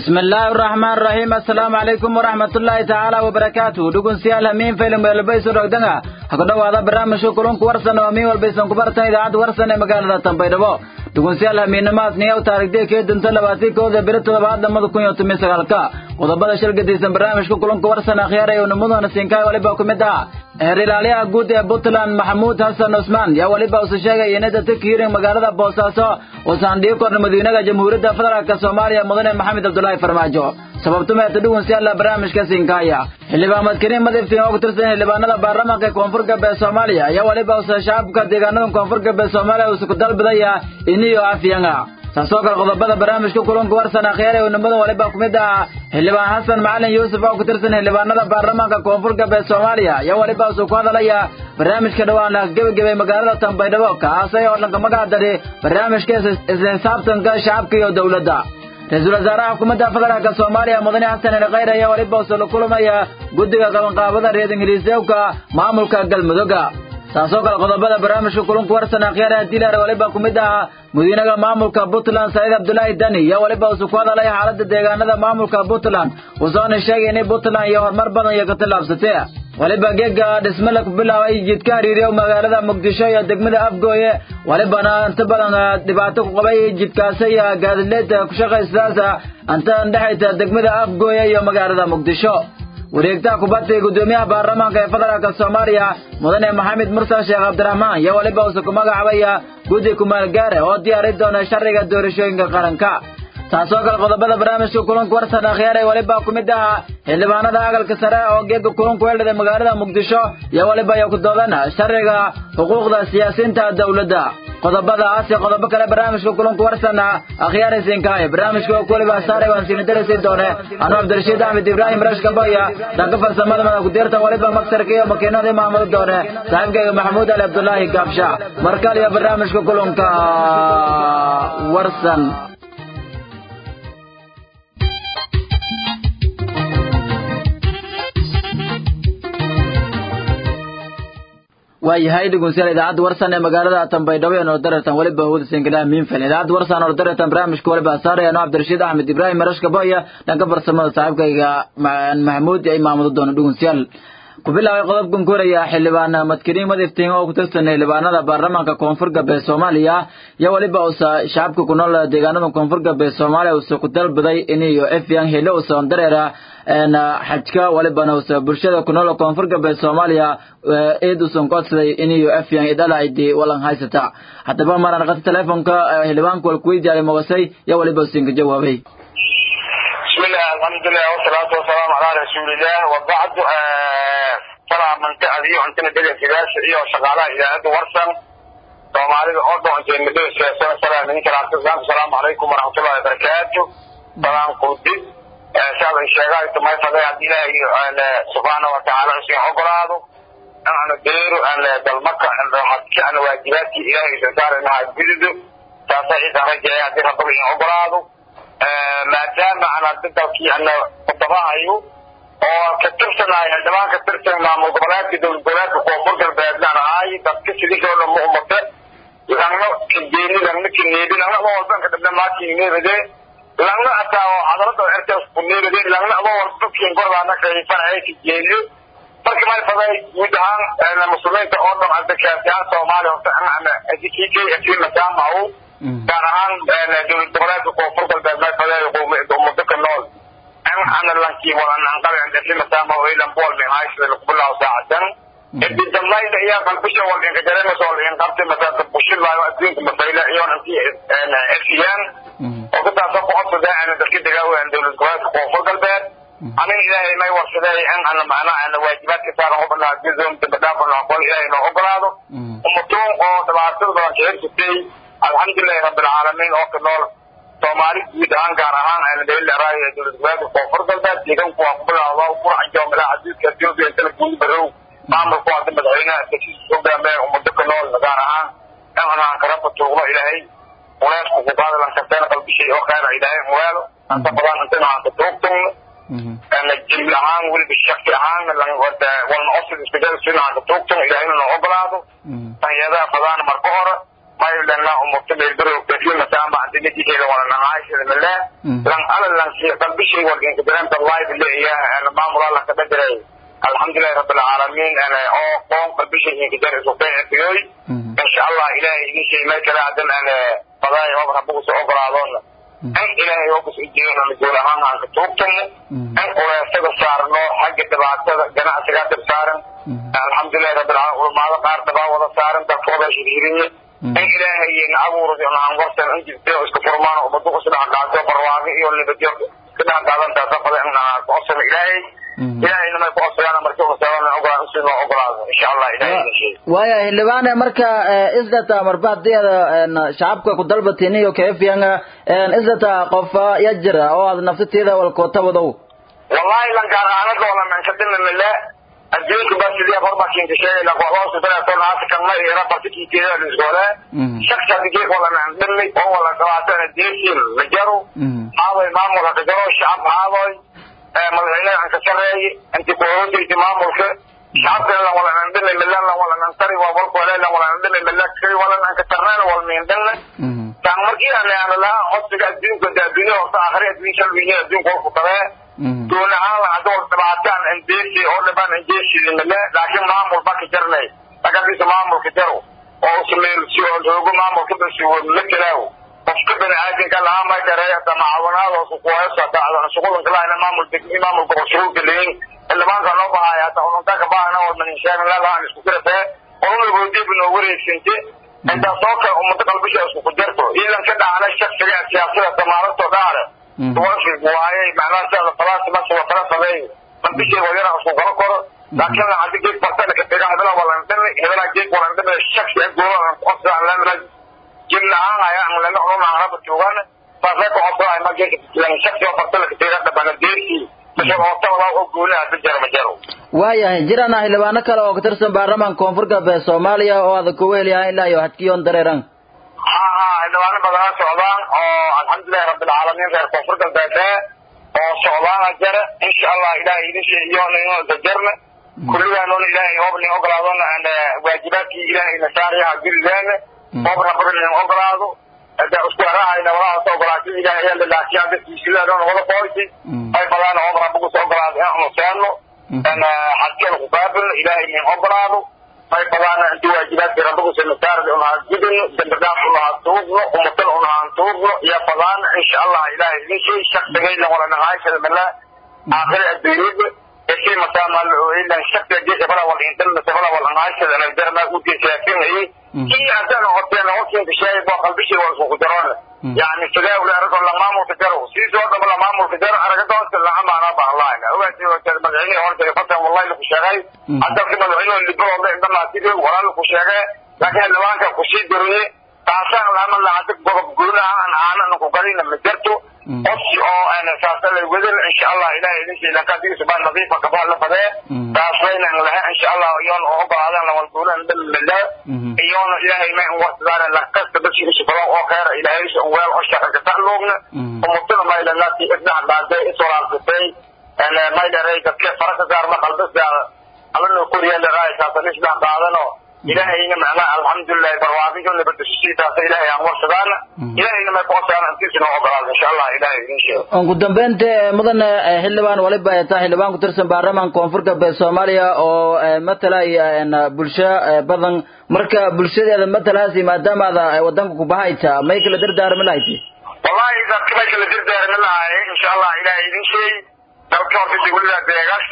bismi illaahi araxmaan raxiim assalaamu calaykum waraxmatullaahi tacaala wabarakaatuh dhegeystayaal hamiin film weelbayso dhogdanga ha ku dhowaada barnaamijka kulunka warsan oo hamiin walbaysan ku bartan idaacadda warsan ee magaalada tanbaydhabo dhegeystayaal hamiinnimaas niyaw taarigdee kee dunta labaatii kooda beri toddobaad lamada kun iyo toban sagaalka qodobada shil gadaysan barnaamijka kulunka warsan akhyaar ee unimadana siinkaay waliba ku mid ah heer ilaaliyaha guud ee puntland maxamuud xasan cusmaan yaa weliba usu sheegay inay dadka hiirin magaalada boosaaso uusan dhigi korna madiinaha jamhuuriyadda federaalk soomaaliya mudane maxamed cabdulaahi farmaajo sababtumeeta dhugunsiyaala barnaamijka siinkaaya xildhibaan madkariin madiftiin oo ku tirsan xildhibaanada baarlamaanka koonfur galbeed soomaaliya ayaa weliba usa shacabka deegaanada koonfur galbeed soomaaliya uusa ku dalbidaya iniyo afyanga taasoo kale qodobada barnaamijka kulanka warsan akhyaar ee unimada waliba ku mid ah xildhibaan xasan macalin yuusuf oo ku tirsan xildhibaanada baarlamaanka koonfur galbeed soomaaliya ayaa weliba usuu ku hadalaya barnaamijka dhowaan gebagabay magaalada tanbaydhabo kaasay oo dhanka magaca dari barnaamijka isla xisaabtanka shacabka iyo dowladda ra-iisul wasaaraha xukuumadda federaalk soomaaliya mudane xasan ali khayr ayaa weliba usa la kulamaya guddiga qabanqaabada reer ingiliiseewka maamulka galmudugga taasoo kale qodobada barnaamijka kulunka warsan akhyaar diilar waliba ku mid ah madiinaha maamulka puntland saciid cabdulaahi dani iyo weliba usu ku hadalay xaaladda deegaanada maamulka puntland uusoona sheegay inay puntland iyo horumar badan iyo ka tillaabsatee waliba geega dhismale ku bilaabay jidka hariiriyo magaalada muqdisho iyo degmada afgooye walibana inta badan dhibaato ku qabay jidkaasi iyo gaadileeda ku shaqaystaasa inta dhexaysa degmada afgooye iyo magaalada muqdisho wareegtaha kubadda gudoomiyaha baarlamaanka ee federaalk soomaaliya mudane maxamed mursal sheekh cabdiraxmaan iyo weliba uuse ku magacaabaya guddi kumaalgaare oo diyaari doona sharciga doorashooyinka qaranka taasoo kale qodobada barnaamijka kulanka warsan akhyaar ee weliba ku mid ah xildhibaanada aqalka sare oo geega kulanku weldhada magaalada muqdisho iyo weliba iyo ku doodana sharciga xuquuqda siyaasiyiinta dowladda qodobadaas iyo qodobo kale barnaamijka kulanka warsan akhyaara siinkaaya barnaamijka oo kuwaliba saaray waan siina darasi doone anuu cabdirashiid axmed ibraahim rashka boya dhanka farsamada mada ku-deerta waliba magsarka iyo makiinada maamuli doone saaxiibkayga maxamuud ali cabdulaahi gaabsha markal iyo barnaamijka kulanka warsan waayahay dhegeystayaal idaacadda warsan ee magaalada tanbaydhabo ee noordareertan weliba hawada sengalaha miinfel idaacadda warsan noordareertan barnaamijka waliba saaraya anoo cabdirashiid axmed ibraahim marashka boya dhanka farsamada saaxiibkayga maxamuud ay maamudo doono dhegeystayaal ku bilaabay qodobkan koraya xildhibaan madkariin madiftiin oo ku tirsan xildhibaanada baarlamaanka koonfur galbeed soomaaliya iyo weliba usa shacabka ku nool deegaanada koonfur galbeed soomaaliya usa ku dalbaday iniyo efyan hele usa dareera xajka walibana usa bulshada ku nool koonfur galbeed soomaaliya eed usan codsaday iniyo efyan idhala idi walan haysata haddaba maraan qata teleefonka xildhibaanka walkuweydiyaay mogasay iyo weliba usinka jawaabay bismillah alxamdulilah wasalaatu wasalaamu calaa rasuulilah wabacdu salaa manta adiyo antana dhegeysigaasha iyo shaqaalaha idaacadda warsan soomaalida oo dhoonteen madhegeysasalaamu calaykum waraxmatullahi wabarakaatu salaan kudib saadan sheegaay tumay faday haddii ilaahay subxaana watacaala isin ogolaado aan deero aan dalmaka hadki aan waajibaadkii ilaahay isan saaraynaha gududo taasa isaan rajeeya haddii rabbaga in ogolaado maadaama aan hadda dalkii ana kudabahayo oo ka tirsanahay xildhibaan ka tirsan maamul goboleedka dowlad goboleedka koonfur galbeednaan ahay dadka sidisoo dhan ma umate langna kajeeni langna kaneebi langna adoo walban ka dhabna maakin neebade langna ataa oo hadalada ertaas ku neebade langna adoo walba dadkiin gordaana kaifan ay kajeeniyo marka may faday guud ahaan muslimiinta oo dhan hadda kaasiyahan soomaaliya horta ama kk asi masaamahu gaar ahaan dowlad goboleedka koonfur galbeed may faday ummado ka nool ana lankii walananqabe andasi masaamahu ilan bool min haysada lakubilaaw saacadan edi dambayda iyo qalbisha wal inka jaremas wal in qabti masaaka bushilaayo adduunka mafayla iyoon intii efiyaan oo kutaasa ku codsada ana dalka dagaawan dowlad goboleedka koonfur galbeed anin ilaahay may warsaday in ana macnaha ana waajibaadka saaran ubadnaa gizon dambadhaafana qol ilaahay noo ogolaado ummatuun oo dhibaatada badan kahirsatay alxamdulilahi rabbilcaalamiin oo ka nool soomaali guud ahaan gaar ahaan aanadalilaraay ee dowlad goboleedka koonfur galbeed deegaanku waa kubilaawda quraca joomilaa xadiidka ethiopia intana guudi barow maamulku hadda madaxweynaha dasiisa hogaamee ummado ka nool gaar ahaan in anaan karaba tuugno ilaahay uleesku ku qaadalan karteena qalbishay oo khayra ilaahay muwaalo anta badan intana aan ka tuugtugno jiml ahaan weliba shaki ahaan walna osid iskajada sina aan ka tuugtugno ilaahayna noo ogolaado taniyadaha fadaana marka hore maylana umurta meelbaro kafilmasaamba antinajikeeda wala nangaashada male lan ala lan qalbishay wargenka darenta live leeyaha maamula la kada diray alxamdulilahi rabbilcaalamiin oo qoon qalbishay inka dar isku qeexfiyoy insha allah ilahay idin shay meel kale hadan fadaay oo rabbugu soo ogolaadoona in ilaahay oo kus ujeedona majuul ahaan aan ka tuugtano in uleesada saarno xagga dhibaatada ganacsigaa dib saaran alxamdulilahi rabbilcaalamiin ulamaado qaar dabaa wada saaran dalkooda shirhiriye in ilaahayna abuurada aan warsan in jirto isku furmaan oo badu isdhex qaado barwaaqo iyo nabadyo ka dhex qaadantaa safada in aan ku codsano ilaahay ilaahayna may ku codsadaan markii usaabana ogolaan si loo ogolaado insha allah ilahay waaya xildhibaane marka islata marba hadiyada shacabka ku dalbatin iyo keefiyanga islata qofa ya jira oo aad nafsateeda walkootabadow wallahi lankaan aanada wala mankadina mile adduunka ba sidii horba kinka sheegayna qoxoosu telefoon haata kan may ira partikiiteeda lisgole shaksa digee wala nandhimi oo wala dhawaatana deesin majaro haadoy maamulka kajaro shacab haadoy madaxweynaha aan ka sareeye inti kuhoosaysa maamulka shacabka lan wala nandhimi milan lan wala nantari waa walkole lan wala nandhimi milan kay wala nanka tarnaan wal miindhana taan markii aan aan lahaa codsiga adduunka de adduunya horta aakhiri adduun shalwiye adduunka walku tabee doon ahaan la hadda wal dhibaataan indeesi oo dhiban indeesidi mile laakiin maamul ba ka jarnay lagadiisa maamulka jaro oo usmeelsi oo joogo maamulka basiwo matalaaw qofka bani aadamka lahaa may dhareeya tamacaawanaadoosu kuheesa dacdan shuqulanka lahayna maamul degmi maamulka qoshuulka leyin xildhibaanka noo bahaya hata ununta ka bahana oo maninsheegan lalahan isku jirafee ununa goodiib noo wareegsante intaas oo kale ummada qalbisha isku ku jarto iidan ka dhacnay shaksiga siyaasada samaaladoo dhaale tuwafig waaye macnaha sida falaasi masuwa fala sameeyo qalbishay wadana isku qaba koro laakiin hadii geed bartana ka tega hebela walandhimi hebela geed walandhimi shaksi agooda qosaan lamra jibna ahaan haya aan lana ununa haraba joogaan saasay ku codsanay ma geedka shaksi oo bartana ka tega dhabana deerkii waayahay jirana xildhibaano kale oo ka tirsan baarlamaanka koonfur galbeed soomaaliya oo aada kugu heliyahay ilaa iyo hadkiyoon dareeran ha ha xildhibaano badana socdaan oo alxamdulilahi rabbilcaalamiin reer koonfur galbeed oo socdaana jara insha allah ilahay idin sheegiyo nino dajarna kulligaanona ilahay hoobnin ogolaadona waajibaadkii ilahayna saarayaha gurigaana hoob rabada nin ogolaado hada isku arahayna walahaas ogolaashada ilahay ayaa lalaakiya dadkiisidaadona wada qoorti ay badaan hoob rabagu soo ogolaado in anu seeno xadkeena ku baabilno ilahay nin ogolaado ay badaan inti waajibaadkii rabagu sanasaarada unahaan gudino dambadaaf unahaan tuubno umatal unahaan tuubno iyo badaan insha allah ilahay idin shay shaksigayna wala naqaashada mala aakhiri adduunyada eshey masaamal ilan shaksiga geesa bala wal intan sabala wal naqaashada nagdarma ugeesaafinayay kii hadaan horteen hortiinka sheegay boo qalbishii waa isku jaroona yani sidee ule aragoo la maamulka jaro siisoo dhaba la maamulka jaro aragadoonka laamaana bahlaayna ogaasi madaxweynihii hore jiray fatan wallahi laku sheegay hadalki madaxweynuhu libadooda indhamaasidi walaa laku sheegay laakiin xildhibaanka kusii duriye taasaan lama lahada godob guunaha aan aanan ku galina ma jirto qofki oo saasa lay wadin insha allah ilahay idin sheelan kadiisa baa nadiifa kabaa la badee taasayna laha insha allah iyoon oo ogolaadan lawal guunan dhamila iyoona ilahay ma in warsadaan lakasta dadki usufado oo khayra ilahay un weel oo shaqa ka tacluugna umutada maylanaasi isdhax dhaantay iswalaalsatay maylaray dadke faraka saarma qalbisa alana kuriyalaraay saasa isdhax dhaadano ilahayna macnaha alxamdulilahi barwaaqisho nabadashiisiitaasa ilahay aan warsadaana ilahayna may kuqosaana intiisina ogolaado insha allah ilahay idin sheego ugu dambeynta mudan xildhibaan waliba ay tahay xildhibaan ku tirsan baarlamaanka koonfur galbeed soomaaliya oo matalaya bulsho badan marka bulshadeeda matalaasi maadaama ada wadanka kubahayta may kala dardaarmi lahayti wallahi dadka may kala dardaarmi lahay insha allah ilahay idin sheey dalka horta dawlada deegaas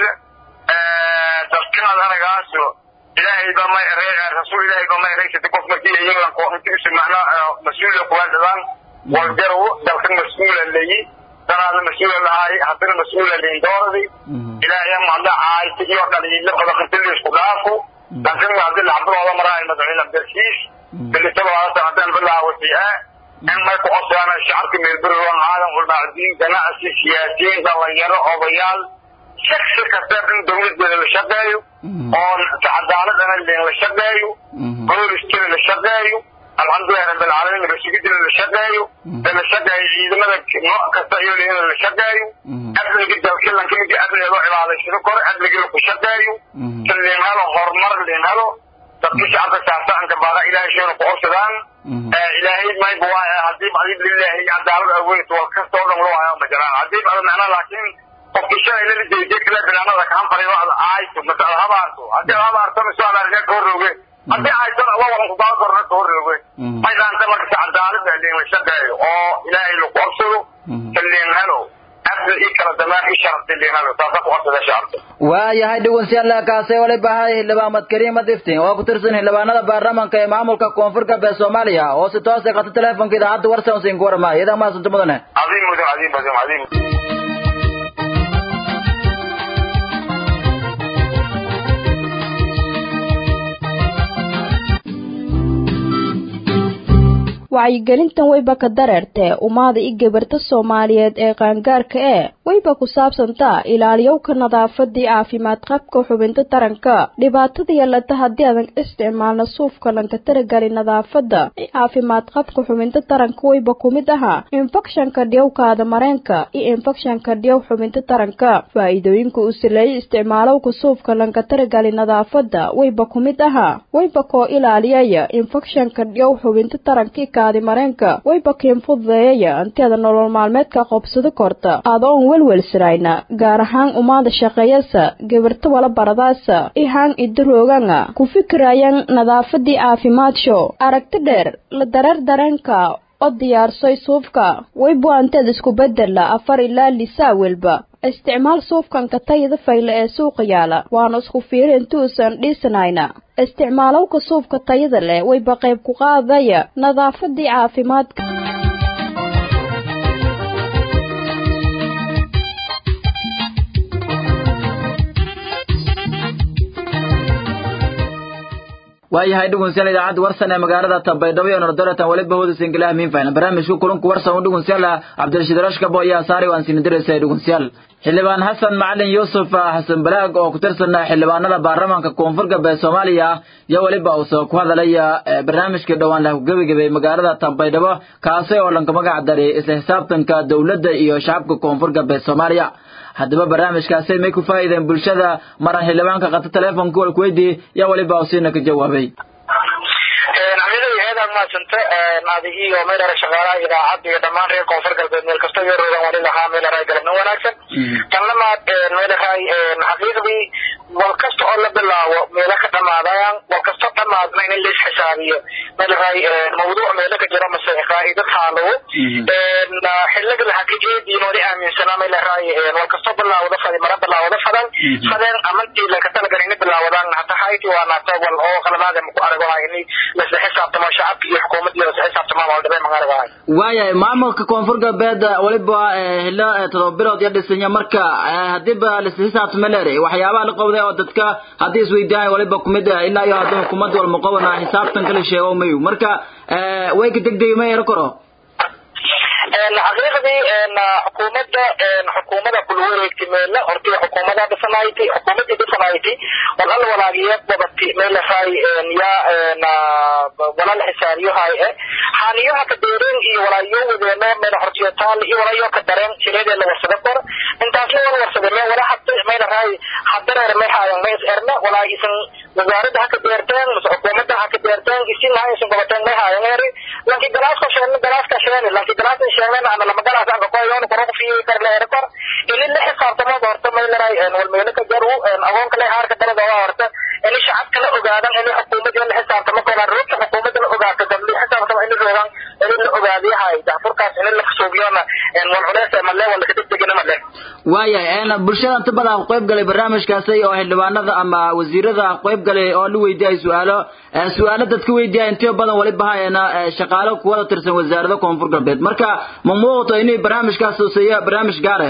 dadkan anagaaso ilaahay ba may rasuul ilaahay ba may reysatay qof markii iyagan kooxintiisa macnaa mas-uula kuwa dhadaan walgarow dalkan mas-uula leeyi danaadna mas-uula lahaay haddana mas-uula leyin dooradi ilaahay mahadla caayta iyo dhaliilo badan inta isku dhaafo laakiin hadii lacabadooda maraayo madaxweyne abdilkiis bilitabadaasa haddaan bilaawati ah in may ku codsaana shacabka meelberiwan aadan ulmacdiin ganacsi siyaasiyiin dhalinyaro odayaal shaksi kasta in dawladeeda la shaqeeyo oo cadaaladana la shaqeeyo booliskana la shaqeeyo alxamdulilahi rabbilcaalamiin rasigidina la shaqeeyo la shaqeeyo ciidamada nooc kasta iyo in la shaqeeyo amniga dalkilanka midii amniga loo cibaadaysado kore amniga laku shaqeeyo si liin helo horumar liin helo dadkii shacabka saarsaanka baada ilaahay sheena ku codsadaan ilaahay mayba waa hadii adib lilaahi cadaalad aweyd wal kasta oo dhan loo hayaa ma jiraan hadii ada macna laakiin qofkii shalay lala jeediyay kale binaanada kaan fariyo ada aayto mase ada habaarto hadii ada habaarto mise ada argaa ka horrooge haddii aysan alla walan ku daba korna ka horrooge may dhaanta marka si cadaalad ah liin la shaqeeyo oo ilaahay lagu codsado kaliin helo abdul ii kala damaan ii sharafti liin helo taasa ku codsada shacabka waayahay dhegeystayaal kaasay waliba ahay xildhibaan kariim madiftin oo ku tirsan xildhibaanada baarlamaanka ee maamulka koonfur galbeed soomaaliya oo si toos ah qata teleefonka idaacadda warsan siin ku warmaya idan maasanta mudane cadiim mudan cadiim mudan cadiim wacyigelintan wayba ka dareertee ummada i gabarta soomaaliyeed ee qaangaarka ee wayba ku saabsantaa ilaaliyowka nadaafadii caafimaad qabka xubinta taranka dhibaatada yeelata haddii adan isticmaalna suufka lanka taragali nadaafada caafimaad qabka xubinta taranka wayba ku mid ahaa infekshanka dhiyowkaada mareenka iyo infekshanka dhiyow xubinta taranka faa'iidooyinka uu sileeyay isticmaalowka suufka lanka taragali nadaafada wayba ku mid ahaa wayba koo ilaaliyaya infekshanka dhiyow xubinta taranka mareenka wayba kiin fududeeyaya antiada nolol maalmeedka qobsado korta adoon welwelsirayna gaar ahaan umaada shaqeeyasa gabarta wala baradaasa ihaan idarooganga ku fikirayan nadaafadii caafimaad-sho aragti dheer la dareer dareenka oo diyaarsoy suufka waybu anteed isku bedela afar ilaa lisaa welba isticmaal suufkanka tayada fayle ee suuqa yaala waana isku fiiri intuusan dhiisanayna isticmaalowka suufka tayada leh wayba qayb ku qaadaya nadaafadii caafimaadka waayahay dhugunsiyaal idaacadda warsan ee magaalada tambaydhabo iyo nordoratan weliba hooda singilaha miinfayna barnaamijku kulanku warsan u dhugunsiyaal cabdirashiid rashkabo iyo asaari waan sinidiraysa dhugunsiyaal xildhibaan xasan macalin yuusuf xasan balaag oo ku tirsan xildhibaanada baarlamaanka koonfur galbeed soomaaliya iyo weliba uusoo ku hadalaya barnaamijkii dhowaan lah kugebagabay magaalada tambaydhabo kaasi oo lanka magac daray isla xisaabtanka dowladda iyo shacabka koonfur galbeed soomaaliya haddaba barnaamijkaasi may ku faa'iideen bulshada maran xildhibaanka qata teleefonka walkuweydii yaa weliba usiina ka jawaabay aad mahadsanta adi iyo meelare shaqaalaha idaacadda iyo dhammaan reer koonfur galbeed meel kasta yaroodan wali lahaa meelare galabna wanaagsan tan lamaad meelahay xaqiiqdii wal kasta oo la bilaabo meelo ka dhamaadayaan wal kasto dhamaadna in lais xisaabiyo meelahay mawduuc meelo ka jiro mase qaa'ida taalowo xiliga lahakijeediin wali aaminsanaa meelahay wal kasto bilaawada fadi mara bilaawada fadan fadeen amantii lanka talagalini bilaawadaan hata hayti waa naata wal oo qalamaada maku aragahay ini lasla xisaabtamo shacabka iyo xukuumadda iyo lasla xisaabtamo waldhabay magaragahay waayahay maamulka koonfur galbeed weliba hilo todoba bilood iyo dhisanya marka hadiiba lasla xisaabtamo leeray waxyaabaha la qowday oo dadka haddii isweydiiyaan waliba kumid ilaa iyo haddii xukuumadda walmaqobana xisaabtan kala sheego mayu marka way ka degdegi ma ero karo xaqiiqdii xukuumadda xukuumada kula wareegtay meela hortii xukuumada dhisanayti xukuumadii dhisanayti wal alla walaagiya babati meelahay yaa walal xisaabiyohay e xaaniyoha ka deereen iyo walaayo wadeeno meel hortiyotaal iyo walaayo ka dareen jireedee la warsada kor intaasna wal warsada mee wala hadda meelahay hadareer may haayan mays erna walaa isan wasaaradda ha ka deerteen mase xukuumadda ha ka deerteen isin ha isan qabateen may haayan eri lanki galaaska sheegna galaaska sheegni lanki galaaska sheegna ana lama galaas anka koyon koro kufiyi kar la eri kor ini la xisaabtamo horta maylaray wal meelo ka jaru agoonka le haarka dalada waa horta ini shacabka la ogaadan ini xukuumadda la xisaabtamo kola ruubta xukuumadda la ogaato dad la xisaabtamo ini roogan ini la ogaadiyahay daafurkaas ini la suubiyona wal culeys male wala kadegdegina male waayahay bulshada inta badan ku qayb galay barnaamijkaasi oo xildhibaanada ama wasiirada ku qayb galay oo la weydiiyay su-aalo su-aalo dadka weydiiyay intiyo badan waliba hayana shaqaalo kuwada tirsan wasaarada koonfur galbeed marka ma muuqato inay barnaamijkaas huseeya barnaamij gaare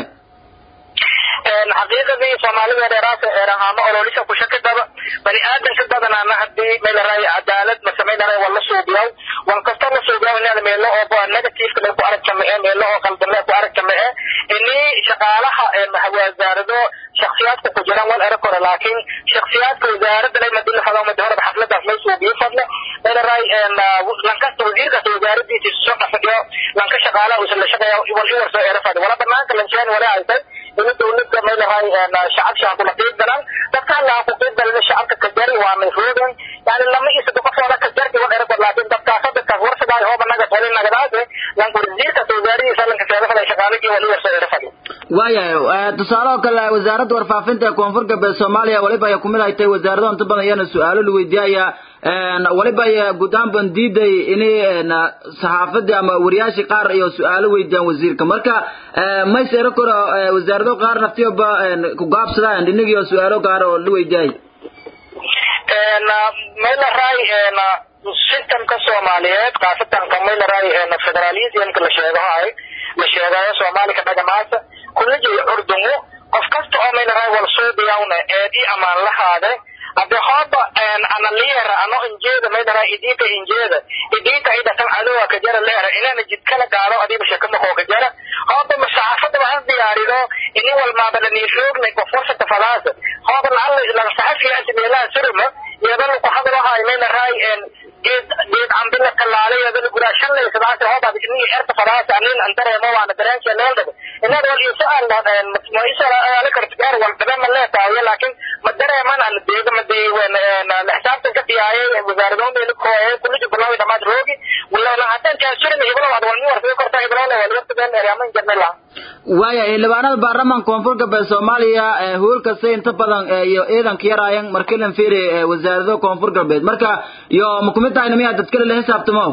xaqiiqadii soomaalida dheeraasa eerahaamo ololisa kushakadaba bani aadanka badanaana hadii meelaray cadaalad masamaynaray wala suubiyaw wan kasta la suubiyaw inaad meelo oo negativeka le ku aragtama e meelo oo qaldan le ku aragtama e ini shaqaalaha wasaarado shaksiyaadka ku jiraan wal era kore laakiin shaksiyaadka wasaaradda le madila fada madi horeba xafladaas lay suubiyo fadle meelaray lankasta wasiirkaas wasaaradiisa soo dhafadhiyo lanka shaqaalaha usan la shaqeeya wal i warsoo era fadi wala banaanka lanjeen wala haysay ini dawladda meelahay shacab shaha kula qiib galan dadka alla ku qiib galana shacabka ka jari waana roogan yani lama isa qofooda ka jarti wa dheer laakiin dadkaas dadkaas warsadaa hooba naga tolin nagadaase lanka wasiirka wasaaradiisa lanka seedafada shaqaaligii wali warsa erafadi waayahay tusaale oo kale wasaaradda warfaafinta ee koonfur galbeed soomaaliya waliba ay kumid ay tahay wasaarado inta badan iyana su-aalo la weydiiyaya waliba ay guud ahaan ban diiday inay saxaafadii ama wariyaashii qaar iyo su-aalo weydiiyaan wasiirka marka mayse ero koro wasaarado qaar naftiyoba ku gaabsadaan inagii oo su-aalo gaar oo la weydiiyay maylaray systemka soomaaliyeed khaasatan maylaray federalismka la sheegahay la sheegayo soomaali ka dhagamaasa kula jeeyo curdungu qof kasta oo maylaray wal suubiyawna eed i amaan lahaade hadde hooba ana liyera ano injeeda maylaray idinka injeeda idinka idatan cadowa ka jara leera inana jidkala gaado adiba shekamakoo ka jara hooba masaxaafada waxaan diyaarido ini walmaaba laniiroognay qof warsata fadaasa hooba lacala laga saxafiyaasi meelaha suruma iyadana ku hadlahay maylaray geed geed cambila kalaale iyadana guraa shalay sadaasi hoobaad ini erta fadaasa anin andareemo waana dareenka leeldhabe inada wal isu aan ma isala karta gaar wal dabema leetaayo laakiin ma dareeman aan deega ma dee la xisaabtan ka diyaayay wasaaradoon bay kooye kuliji bilawi dhamaad roogi wala haddaan kaasurin ibro waad walmi wartay korta ibrole wal wartadeen eryaman jarnila waaya xildhibaanada baarlamaanka koonfur galbeed soomaaliya hoolkasta inta badan iyo ciidanka yaraayan markilan fiiri wasaarado koonfur galbeed marka iyo ma kumid tahayna miyaa dadkale la xisaabtamo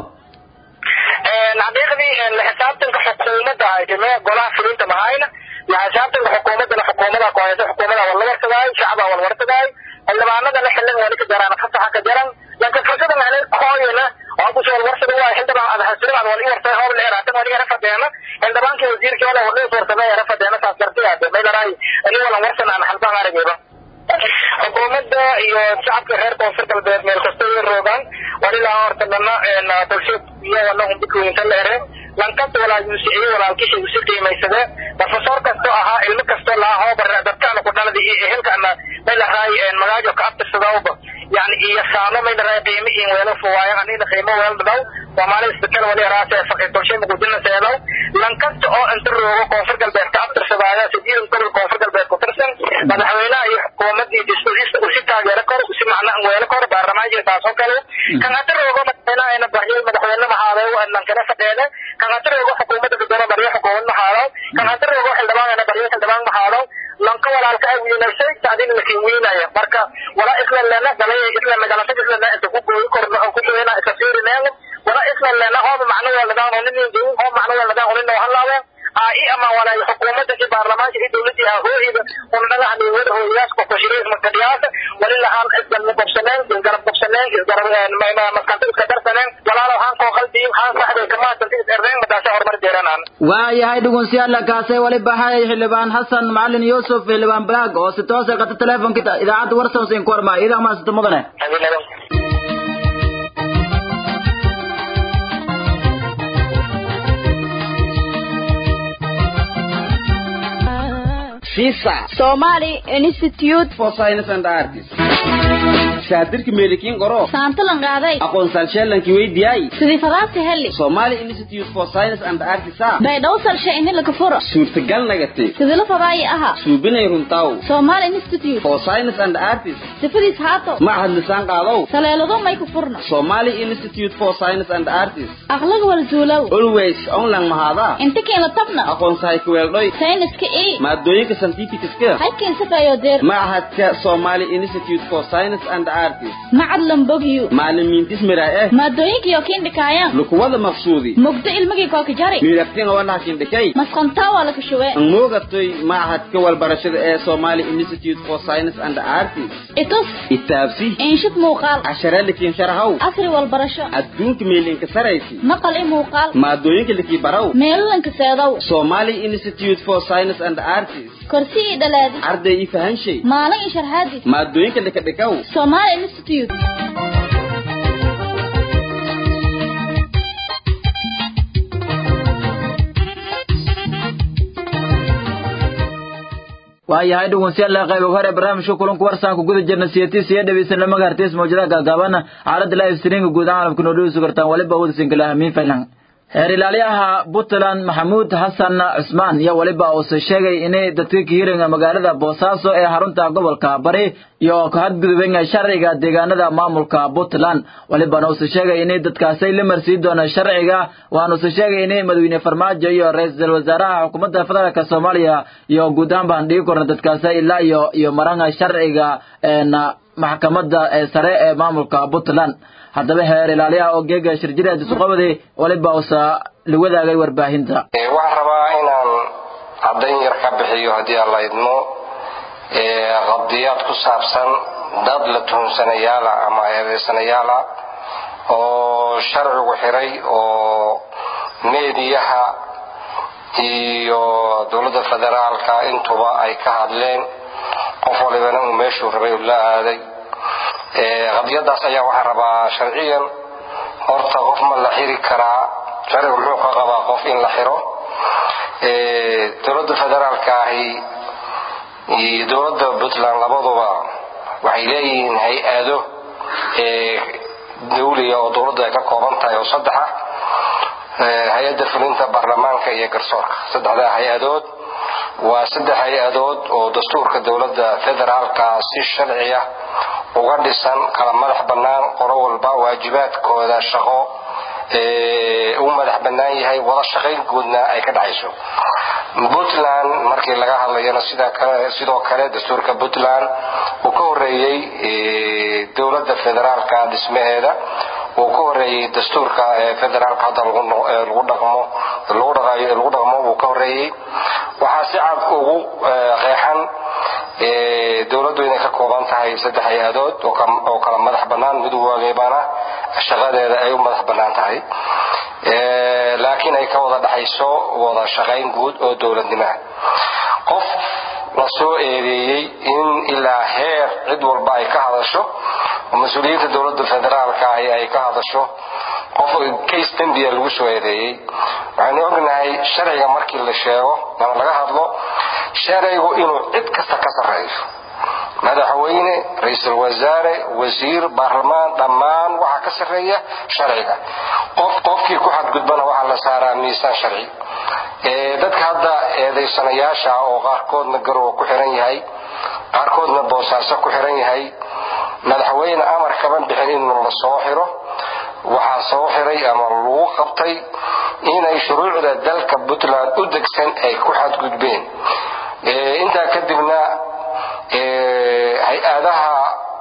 xaqiiqdii la xisaabtanka xukuumadda aydime golaha fulinta mahayna la xisaabtanka xukuumaddana xukuumada kohaysa xukuumada wal la wartadaay shacba wal wartadaay xildhibaanada la xilin wali ka jaraan fasaxa ka jaran laakiin fursada macnay kooyana oo kusoo wal warsada waa xildhibaan aad hasirin wal i wartay hoob la eraatan wali era fadeena xildhibaankii wasiirkii wala wali wartay era fadeena saas dartiyaade maylaray ani walan warsan aan halbaan aragayba xukuumadda iyo shacabka reer koonfur galbeed meel kasta way roogaan walilaa horta dhana bulshad iyagana umbikooyinka la ere lankasta walaalmusiiye walaalkisha usi qiimaysade profesor kasto ahaa ilmo kasto laa hoobar dadkaana ku dhalada iyo ehelkaana maylahay magaajo ka abtirsadawba yani iyo saano maylahay qiimo in weelo fuwaayan anina qiimo weel dhadaw soomaali isbitaal wali araase faqi bulshay muqdina seedaw lankasta oo inta roogo koonfur galbeed ka abtirsadaaya sidiidan gobol koonfur galbeed ku tirsan madaxweynaha iyo xukuumadii disbadiista usi taageero kor usi macna weelo kor baarlamaanka taasoo kale kan hada roogo madaxweynaha baryay madaxweyne mahaaday lankana fadheede kan hada roogo xukuumadda gudoomo baryo xukuumad mahaadaw kan hada roogo xildhibaanana baryo xildhibaan mahaadaw lanka walaalka ay wiinaysay taadina lakin wiinaya marka wala isla lena dalay isla magalasha isla lena inta ku gooyi korna oo ku gooyna iska fiirineen wala isla lena hooba macno wala daan oo nin joogo hooba macno wala daan oo nin halaabo ai ama wala xukuumadda iyo baarlamaanka iyo dawladda ah hooyada oo naga hadii wada hooyaas ko qashiriis markadiyaas wali lahaan isla qabsaneen isgarab qabsaneen isgarab maskanta iska darsaneen walaalo haan koo qalbi haan saxday kama tanti iserdeen madaasha horumar jeeranaan waayahay dhugunsiyaala kaasay wali baxay xildhibaan xasan macalin yuusuf xildhibaan balaag oo si toos ay qata teleefonka idaacadda warsan siin ku hormaa idaa maasanta mudane Visa Somali Institute for Science and Arts. Shaadirka meelikiin qoro. saantalan qaaday Aqoonsal sheelankii weydiiyay. sidii fadaabta heli Somali Institute for Science and Arts. baydhaw salshe ini laga furo Suurtagal nagatay. sidii la fadaayi aha Suubinay runtaw. Somali Institute For Science and Arts. sifadiis haato Mahad lisaan qaadaw. saleelado may ku furno Somali Institute for Science and Arts. aqlaga wal zuulow Always online mahada. inta keena tabna Aqoonsahay ku weeldhoy. sayniska ii Maadooyinka scientific-ka. halkiin sifayo deer Mahadka Somali Institute for Science and Arts. macad lambogyu Macallimiintis miraa eh. maadooyinkiyo kiin dhikaayaan Lukuwada maqsuudi. mugdo ilmigii kooka jari miiraftina wana kindhikay masqantaa waa laka shubee ang moogatay machadka walbarashada ee Somali Institute for Science and Arts itus itaabsi inshid muuqaal cashara likin sharahaw casri walbarasho adduunka meelinka saraysi maqal i muuqaal maadooyinka liki baraw meelalanka seedow Somali Institute for Science and Arts korsi i dhalaadi arday i fahanshay maalin i sharxaadis maadooyinka lika dhikaw Somali Institute waayahay dhegeystayaal qayb hore barnaamijka kulanka warsan ku guda jirna siyaatiis iyo dhaweysan lama gaarteys mawjadaha gaagaaban xaaladda live streaming guud ahaan caalamka noo dhaweysu kartaan waliba wada sinkilaha miin faylan heer ilaaliyaha puntland maxamuud xasan cusmaan iyo weliba uuse sheegay inay dadka kahiringa magaalada boosaaso ee xarunta gobolka bari iyo ku hadgudubeen sharciga deegaanada maamulka puntland welibana uuse sheegay inay dadkaasay la marsii doona sharciga waxaana use sheegay inay madaxweyne farmaajo iyo ra-iisul wasaaraha xukuumadda federaalk soomaaliya iyo guud ahaan baan dhigi korna dadkaasi ilaa iyo iyo maranga sharciga maxkamadda sare ee maamulka puntland haddaba heer ilaaliyaha oo geega shirjira disuqabadi waliba usa la wadaagay warbaahinta waxaan rabaa inaan caddayn yar ka bixiyo haddii aan la idmo qabdiyaad ku saabsan dad la tuhunsanayaala ama eedaysanayaala oo sharcigu xiray oo meediyaha iyo dowladda federaalka intuba ay ka hadleen qof walibana uu meeshuu rabay uu la aaday qadiyadaas ayaa waxaan rabaa sharciyan horta qof ma la xiri karaa sharcigu muxuu ka qabaa qof in la xiro dowladda federaalka ahi iyo dowladda puntland labaduba waxay leeyihiin hay-ado dawliga oo dowladdu ay ka kooban tahay oo saddexa hay-adda fulinta baarlamaanka iyo garsoorka saddexdaa hay-adood waa saddex hay-adood oo dastuurka dowladda federaalka si sharciya uga dhisan kala madax bannaan qolo walba waajibaadkooda shaqo u madax bannaan yahay wada shaqayn guudna ay ka dhacayso puntland markii laga hadlayana sidoo kale dastuurka puntland uu ka horeeyey dowladda federaalka dhismaheeda uu ka horeeyey dastuurka federaalka hadda lagu dhaqmo lagu dhaqmo uu ka horeeyey waxaa si cad ugu qeexan dowladdu inay ka kooban tahay saddex hay-adood oo kala madax bannaan mid walibana shaqadeeda ay u madax bannaan tahay laakiin ay ka wada dhaxayso wada shaqayn guud oo dowladnimaha qof la soo eedeeyey in ilaa heer cid walba ay ka hadasho oo mas-uuliyiinta dowladda federaalka ahi ay ka hadasho qof case dembiya lagu soo eedeeyey waxaynu ognahay sharciga markii la sheego ama laga hadlo sharcigu inuu cid kasta ka sarreeyo madaxweyne ra-iisul wasaare wasiir baarlamaan dhammaan waxaa ka sarreeya sharciga qof qofkii ku xadgudbana waxaa la saaraa miisaan sharci dadka hadda eedaysanayaasha oo qaarkoodna garowa ku xiran yahay qaarkoodna boosaaso ku xiran yahay madaxweyne amar kaban bixin in la soo xiro waxaa soo xiray ama lagu qabtay inay shuruucda dalka puntland u degsan ay ku xadgudbeen intaa kadibna hay-adaha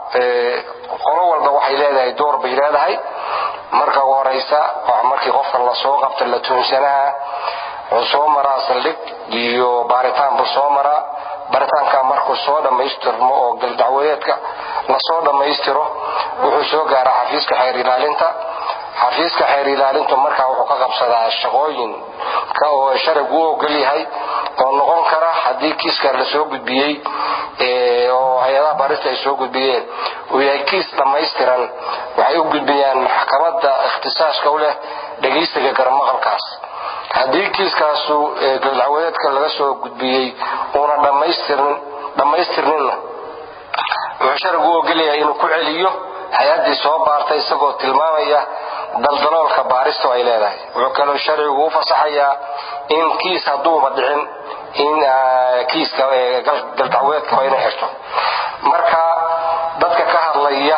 qolo walba waxay leedahay door bay leedahay marka ugu horeysa markii qofka lasoo qabta la tuunsanaha wuxuu soo maraa saldhig iyo baaritaan buu soo maraa baaritaanka markuu soo dhammaystirmo oo galdacwadeedka lasoo dhammaystiro wuxuu soo gaaraa xafiiska xeer ilaalinta xafiiska xeer ilaalintu markaa wuxuu ka qabsadaa shaqooyin oo sharcigu u ogol yahay oo noqon kara haddii kiiska lasoo gudbiyey oo hay-adaha baarista ay soo gudbiyeen uu yahay kiis dhammaystiran waxay u gudbiyaan maxkamadda ikhtisaaska u leh dhegaysiga garmaqalkaas haddii kiiskaasu galdacwadeedka laga soo gudbiyey uuna dhammaystirninna wuxuu sharcigu u ogolyahay inuu ku celiyo hay-addii soo baartay isagoo tilmaamaya daldaloolka baaristu ay leedahay wuxuu kaloo sharcigu u fasaxayaa in kiis hadduuba dhicin in kiiska galdacwadeedkaba inay xirto marka dadka ka hadlaya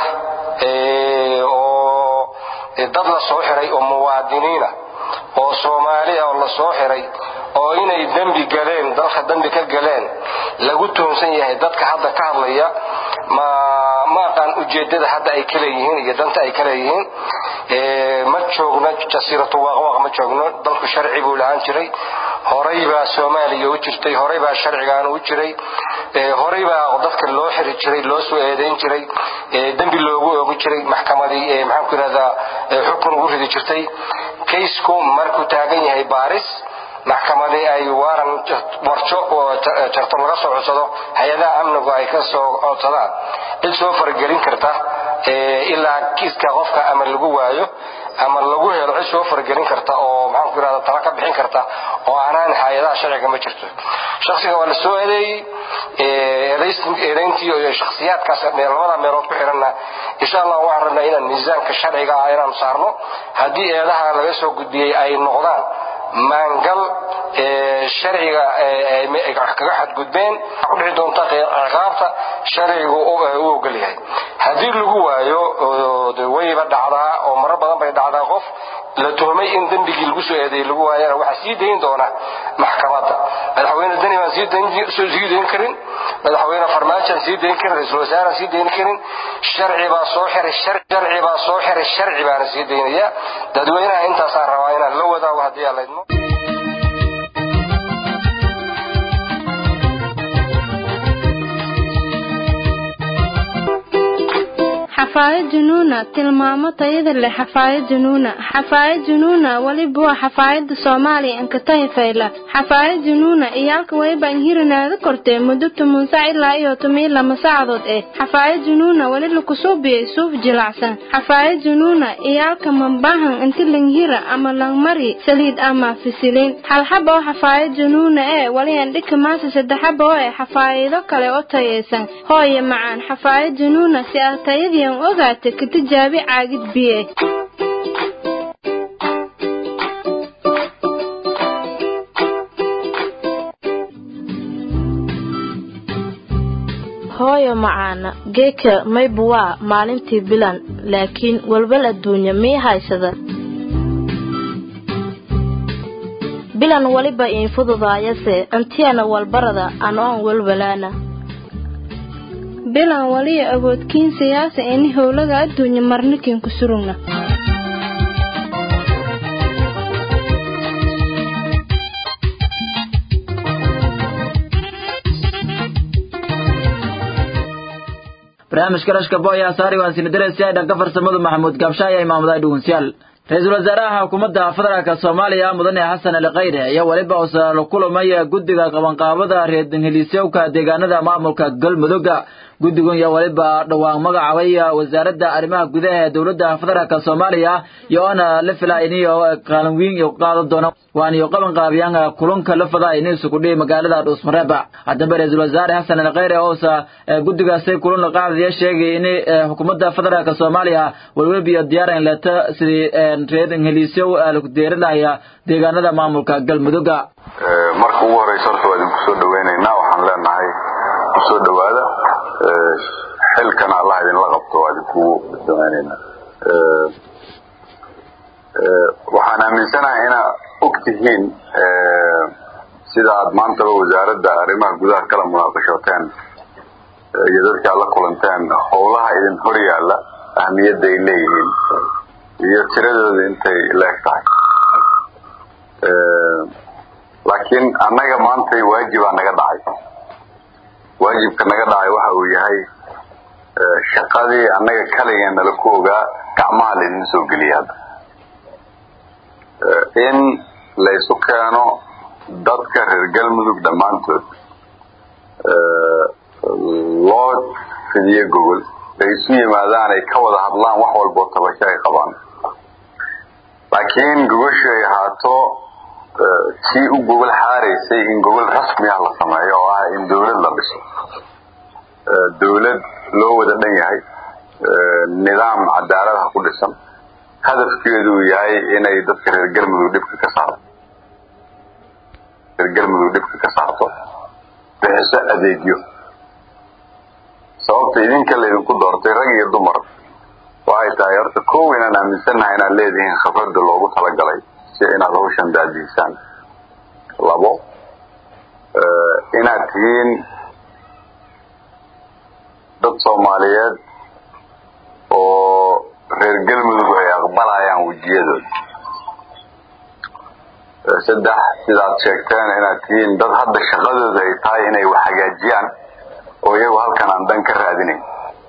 oo dad la soo xiray oo muwaadiniina oo soomaaliya oo la soo xiray oo inay dembi galeen dalka dembi ka galeen lagu tuhunsan yahay dadka hadda ka hadlaya ma ma aqaan ujeedada hadda ay ka leeyihiin iyo danta ay ka leeyihiin ma joogno jasiiratu waaqwaaq ma joogno dalku sharci buu lahaan jiray horay baa soomaaliya u jirtay horay baa sharcigaan u jiray horay baa dadka loo xiri jiray loo soo eedayn jiray dembi loogu oogi jiray maxkamadii maxaan ku yidhahdaa xukun ugu ridi jirtay kaysku markuu taagan yahay baaris maxkamadii ay waaran warjo oo jarto laga soo codsado hay-adaha amnigu ay ka soo codsadaan cid soo faragelin karta ilaa kiiska qofka ama lagu waayo ama lagu helo cid soo faragelin karta oo maxaanku yidhahda tala ka bixin karta oo aanaan hay-adaha sharciga ma jirto shaksiga waa la soo eedeeyey eedayntii iyo shakhsiyaadkaas labada meelood ku xiranna insha allah waxaan rabnaa inaan miisaanka sharciga ah inaan saarno haddii eedaha laga soo gudbiyey ay noqdaan maangal sharciga kaga xadgudbeen ku dhici doonta ciqaabta sharcigu u ogol yahay haddii lagu waayo wayba dhacdaa oo maro badan bay dhacdaa qof la tuhmay in dembigii lagu soo eedeeyey lagu waayana waxaa sii dayn doona maxkamadda madaxweyne deni baan sii dayn karin madaxweyne farmaajoan sii dayn karin ra-iisul wasaaraan sii dayn karin sharci baa soo xiray sharci baa soo xiray sharci baana sii daynaya dadweynaha intaasaan rabaa inaan la wadaago haddii aan laydmo xafaayad junuuna tilmaamo tayada leh xafaayad junuuna xafaayad junuuna weliba waa xafaayada soomaaliya ankatahi fayla xafaayad junuuna iyaalka weliba inhirinaada kortee muddo toban sac ilaa iyo toban lama saacadood eh xafaayad junuuna weli lakusuubiyey suuf jilacsan xafaayad junuuna iyaalka mambahan inti langhira ama langmari saliid ama fisiliin halxaba oo xafaayad junuuna ee weli andhika maasa saddexaba oo eh xafaayado kale oo tayaysan hooye macaan xafaayad junuuna si aad tayadii ogaata ka tijaabi caagid biye hooyo macaana geeka mayba waa maalintii bilan laakiin walbal adduunya mii haysada bilan weliba iin fududaayase antiyana walbarada anoon walwalaana bilan waliya awoodkiin siyaasa ini howlaga adduunya marnikin ku surugna barnaamijka rashka boya saari waan sinadareysi ay dhanka farsamadu maxamuud gaabsha ayaa imaamuday dhugunsiyaal ra-iisul wasaaraha xukuumadda federaalka soomaaliya mudane xasan ali khayre ayaa weliba usa la kulamaya guddiga qabanqaabada reerdanheliisyowka deegaanada maamulka galmudugga guddigan ayaa weliba dhowaan magacaabay wasaaradda arrimaha gudaha ee dowladda federaalka soomaaliya iyo oona la filaa iniyo qaalin weyn iyo qaadan doona waan iyo qaban qaabiyaan kulanka la fadaa ini isugu dhihi magaalada dhuusmareeba haddaba ra-iisul wasaare xasan ali khayre ousa guddigaasi kulan la qaadaya sheegay in xukuumadda federaalka soomaaliya welwelbiyo diyaaran leeta sidii reer ingiliisyo lagu deerinaya deegaanada maamulka galmudugga marka ugu horeysa horta waa idinku soo dhaweynaynaa waxaan leenahay kusoo dhawaada xilkana allah idinla qabto waa idinkugu daweynaynaa waxaan aaminsanahay inaa og tihiin sida aad maantaba wasaaradda arrimaha gudaha kala munaaqashooteen iyo dadka aad la kulanteen howlaha idin hor yaalla ahmiyadda ay leeyihiin iyo tiradooda intay leeg tahay laakiin annaga maantay waajibaa naga dhacay waajibka naga dhacay waxa uu yahay shaqadii annaga kaligeen nala ku ogaa gacmaha laydin soo geliya hadda in laysu keeno dadka reer galmudug dhammaantood loo fidiyo gogol ay isu yimaadaan ay ka wada hadlaan wax walboo tabasho ay qabaan laakiin gogoshu ay ahaato tii u gogol xaaraysay in gogol rasmi ah la sameeyo oo ah in dawlad la dhiso dawlad loo wada dhan yahay nidaam cadaaladaha ku dhisan hadafkeedu uu yahay inay dadka reer galmudug dhibka ka saarto reer galmudug dhibka ka saarto bixiso adeegyo sababta idinka laydinku doortay rag iyo dumar waxay tahay horta kow inaan aaminsannahay inaad leedihiin khibradda loogu talagalay si inaad hawshan daadiisaan labo inaad tihiin dad soomaaliyeed oo reer galmudug ay aqbalayaan wejiyadooda saddex sidaad sheegteen inaad tihiin dad hadda shaqadooda ay tahay inay wax hagaajiyaan oo iyagu halkan aan dan ka raadinayn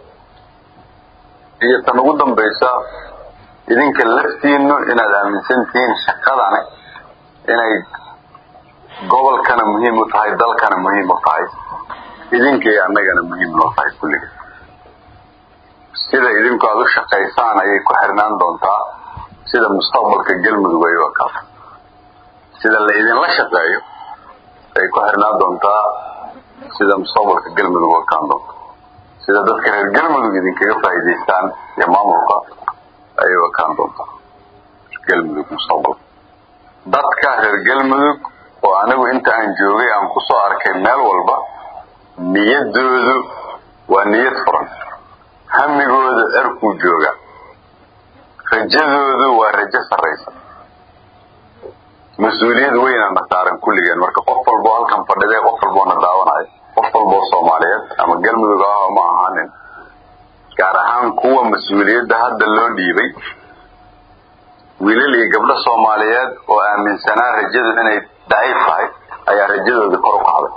iyo tan ugu dambaysa idinka laftiinu inaad aaminsan tihiin shaqadani inay gobolkana muhiim u tahay dalkana muhiim u tahay idinka iyo annagana muhiim noo tahay kulliga sida idinku aad u shaqaysaan ayay ku xirnaan doontaa sida mustaqbalka galmudug ay u ekaato sida la idinla shaqeeyo ay ku xirnaan doontaa sida mustaqbalka galmudug u ekaan doonto sida dadka reer galmudug idinkaga faa'iidaystaan iyo maamulka ayay u ekaan doontaa galmudug mustaqbal dadka reer galmudug oo anigu inta aan joogay aan kusoo arkay meel walba niyadoodu waa niyad furan hamigooda cerkuu jooga rajadoodu waa rajo sarraysa mas-uuliyad weynana saaran kulligeen marka qof walboo halkan fadhiday qof walboo na daawanayo qof walboo soomaaliyeed ama galmudug ah ma ahaanin gaar ahaan kuwa mas-uuliyadda hadda loo dhiibay wiilal iyo gabdho soomaaliyeed oo aaminsanaa rajadu inay daciif tahay ayaa rajadooda kor u kacday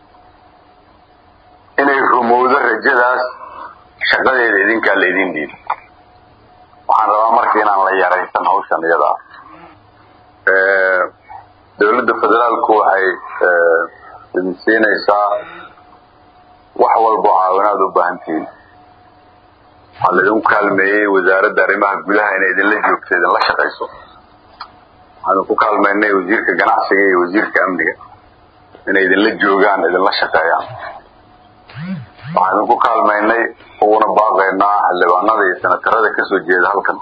inay rumowdo rajadaas shaqadeeda idinkaa la idin dhiibay waxaan rabaa marka inaan la yaraysan hawshan iyada ah dowladda federaalku waxay idin siinaysaa wax walboo caawinaad u baahan tihiin waxaa laidinku kaalmeeyey wasaaradda arrimaha gudaha inay idinla joogto idinla shaqayso waxaan ku kaalmaynay wasiirka ganacsiga iyo wasiirka amniga inay idinla joogaan idinla shaqeeyaan waxaan idinku kaalmaynay uguna baaqaynaa xildhibaanada iyo senatarada kasoo jeeda halkan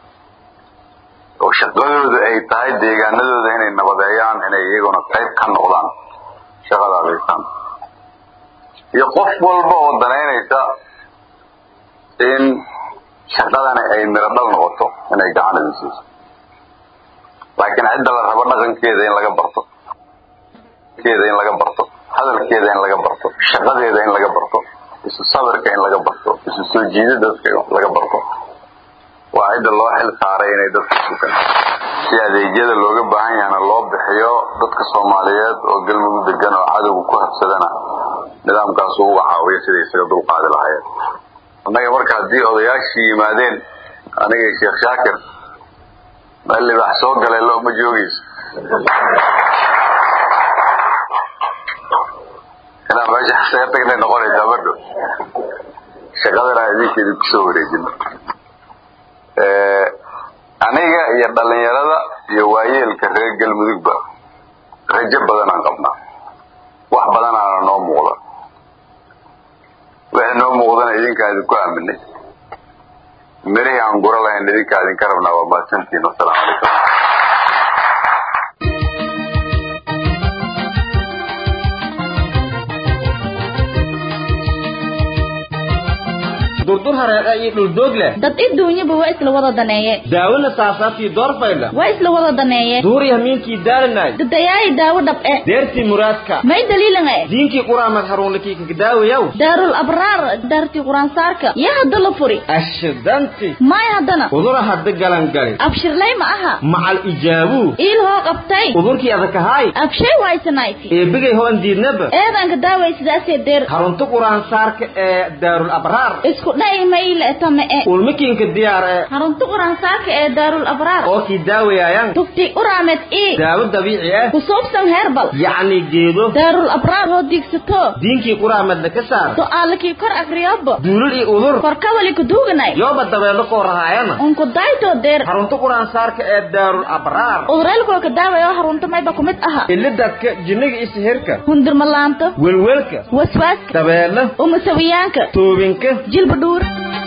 oo shaqadooda ay tahay deegaanadooda inay nabadeeyaan inay iyaguna qayb ka noqdaan shaqada adeysaan iyo qof walba oo danaynaysa in shaqadani ay miro dhal noqoto inay gacan idin siiso laakiin cidda la rabo dhaqankeeda in laga barto keeda in laga barto hadalkeeda in laga barto shaqadeeda in laga barto isu sabirka in laga barto isu soo jiida dadka laga barto waa cidda loo xil saaray inay dadka sugan si adeegyada looga baahan yahana loo bixiyo dadka soomaaliyeed oo galmudug degan oo cadowga ku habsadana nidaamkaasu uga caawiyo siday isaga dulqaadi lahaayeen annaga marka haddii odayaashii yimaadeen aniga iyo sheekh shaakir meel libaax soo galay lo ma joogayso inaan meesha isaga tagnay noqonaysaa madho shaqadana idinka idinku soo wareejino aniga iyo dhalinyarada iyo waayeelka reer galmudugba rajo badanaan qabnaa wax badanaana noo muuqda wixii noo muuqdana idinkaa idinku aaminay mirihii aan gura lahayn idinkaa idinka rabnaa waa mahadsantiin wasalaamu calaykum durdur hareeqa iyo dhuldoog leh dad iduunyaba waa isla wada daneeye daawona saasaabtii doorfaydha waa isla wada daneeye duuriya hamiinkii daalanay dadayaayi daawo dhab'e deertii muraadka may daliilange diinkii quraamad haruunlikii kakadaawayaw daarul abraar daartii quraansaarka yaa hadda la furi ashidanti may haddana udura hadda galangali abshirlay ma aha macal ijaabuu iil hoo qabtay udurkii adakahaay abshay waysanayti eebigay hoon diidnaba eedanka daaway sidaasee deer harunta quraansaarka ee daarul abraar isku dha'i mayle tame e ulmakiinka diyaar ee harunta quraansaarka ee daarul abraar oo kii daawayaayan tufti uraamed ii daawo dabiici ah kusuubsan heerbal yacni geedo daarul abraar hoo diigsato diinkii quraamadna ka saar su'aalakii kor akriyobo duulul iyo udur korkawali kuduuganay yooba dabeelo koo rahaayana unku daytoo deer harunta quraansaarka ee daarul abraar udureelkoo ka daawaya harunta mayba kumid aha ilidadka jinniga iyo sihirka hundirmalaanta welwelka waswaaska dabeelo umasawiyaanka toobinka jilba dhuur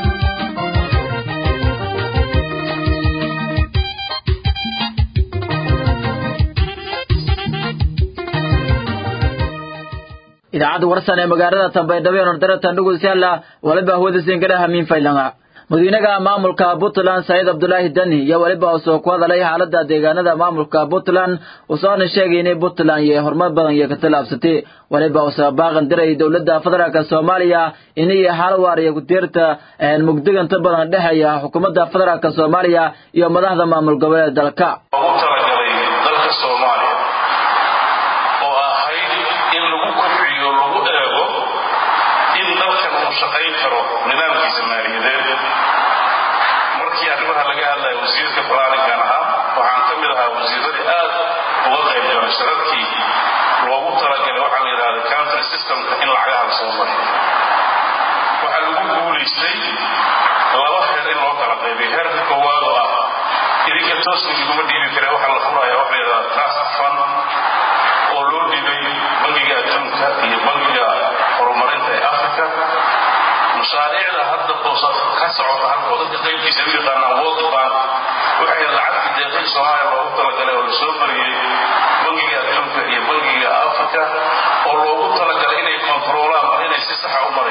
idaacadda warsan ee magaalada tambaydhabo ee nordaratan dhugusyaala waliba hawada singada hamiin faylanga madaxweynaha maamulka puntland saciid abdulaahi dani iyo weliba usoo ku hadalay xaalada deegaanada maamulka puntland usoona sheegay inay puntland iyo horumar badan iyo ka tallaabsatay weliba usoo baaqan diray dowladda federaalk soomaaliya inay xal waar iyo ku-tiirta mugdiganta badan dhexeeya xukuumadda federaalk soomaaliya iyo madaxda maamul goboleed dalka ugu talagalay dalka soomaaliya oo ahayd in lagu kobciyo lagu eego in dalkan uu shaqayn karo nidaamkiisa maaliyadeed markii arrimaha laga hadlaya wasiirka balaaninkan ahaa waxaan ka mid ahaa wasiiradii aad uga qayb galay shirarkii loogu talagalay waxaa la yidhahda country systemka in lacagaha la soo mariyo waxaa lagu guulaystay laba heer in loo kala qaybay heerka koowaad oo ah idinka toosna iguma dhiibi kare waxaa la furaya waxa la yidhahda trust fund oo loo dhibay bangiga adduunka iyo bangiga horumarinta ee africa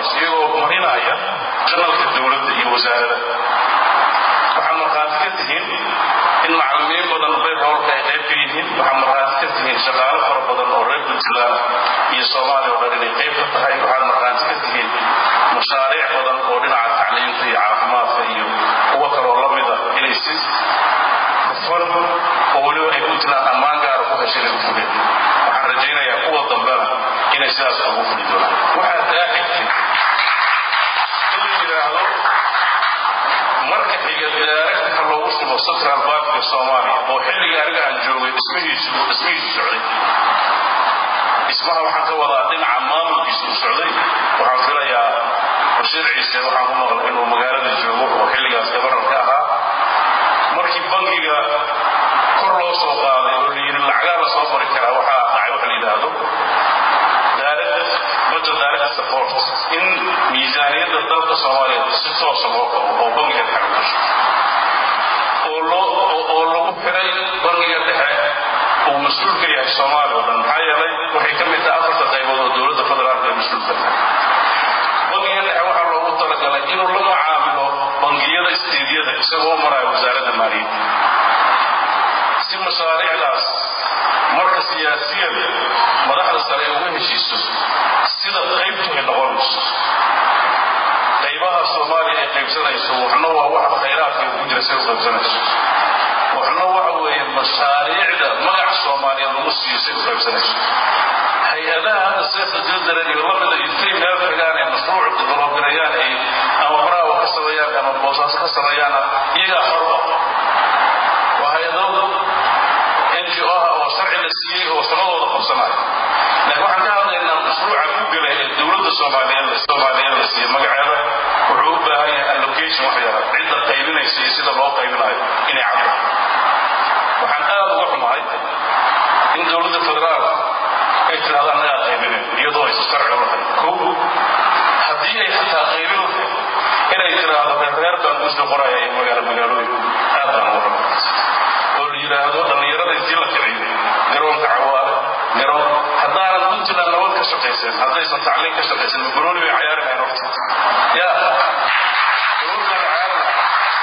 horaysa iyagoo marinaya janalka dowladda iyo wasaarada waxaad markhaati ka tihiin in macallimiin badan bayroolka ay qayb ka yihiin waxaad markhaati ka tihiin shaqaalo fara badan oo reer puntland iyo soomaaliya oo dhan inay qayb ka tahay waxaad markhaati ka tihiin mashaariic badan oo dhinaca tacliinta iyo caafimaadka iyo kuwo kaloo la mida inay si hufan oo weliba ay puntland ammaan gaara ku heshay lagu fuleen waxaan rajaynayaa kuwa dambena inay sidaas ugu fuli doonaan waxaa taa xigtay in la yidhaahdo marka xiga daaragta loogu shubo central bankiga soomaaliya oo xilliga aniga aan joogay dhismihiisu dhismihiisu socday dhismaha waxaan ka wadaa dhinaca maamulkiisu u socday waxaan filayaa bashiir ciise waxaan ku maqlay inuu magaalada joogo oo xilligaas gabarnarka ahaa markii bankiga kor loo soo qaaday oo la yidhi lacagaa la soo mari karaa waxaa dhacay waxa la yidhaahdo budget direct support in miisaaniyadda dalka soomaaliya si toosa loo qabo oo bangiga dhexe ku gasho oo loo oo lagu xiray bangiga dhexe uu mas-uul ka yahay soomaaliya oo dhan maxaa yeelay waxay ka mid tahay afarta qaybood oo dowladda federaalka ay mas-uul ka tahay bangiga dhexe waxaa loogu talagalay inuu la mucaamilo bangiyada isteediyada isagoo maraya wasaaradda maaliyadda si mashaariicdaas marka siyaasiyan madaxda sare ay uga heshiiso sida qaybtu ay noqonayso qaybaha soomaaliya ay qaybsanayso waxna waa waxa khayraadka ku jira say u qaybsanayso waxna waxa weeye mashaariicda magaca soomaaliyeed lagu siiyo say u qaybsanayso hay-adaha hadda seefta jildaran iyo lamida intay meel tagaan ay mashruuc developgareeyaan ay ama baraawa ka sameeyaan ama boosaaso ka sameeyaan iyagaa xorba waa hay-adooda ngo ah oo sharci la siiyey oo shaqadooda qabsanaya laakiin waxaan ka hadlaynaa mashruuca ku gala ee dowladda soomaaliyeed soomaaliyeed la siiyey magaceeda wuxuu u baahan yahay allocation wax yara cidda qaybinaysa iyo sida loo qaybinayo inay caddo waxaan aad uga xumahay in dowladda federaalka ay tidhahdo annagaa qaybinayn iyadoo aysan sharci u lahayn kow haddii ay xataa qaybin lahayd inay tidhaahdo reer baan guusha qoraya iyo magaalo magaalooyin aad baan uga xumahay oo la yidhaahdo dhallinyarada intii la kiciyo garoonka cawaale garoon haddaanan puntland nabad ka shaqaysan haddaysan tacliin ka shaqaysan mabaroni bay cayaari lahayn horta ya garoonkaan cayaari lahay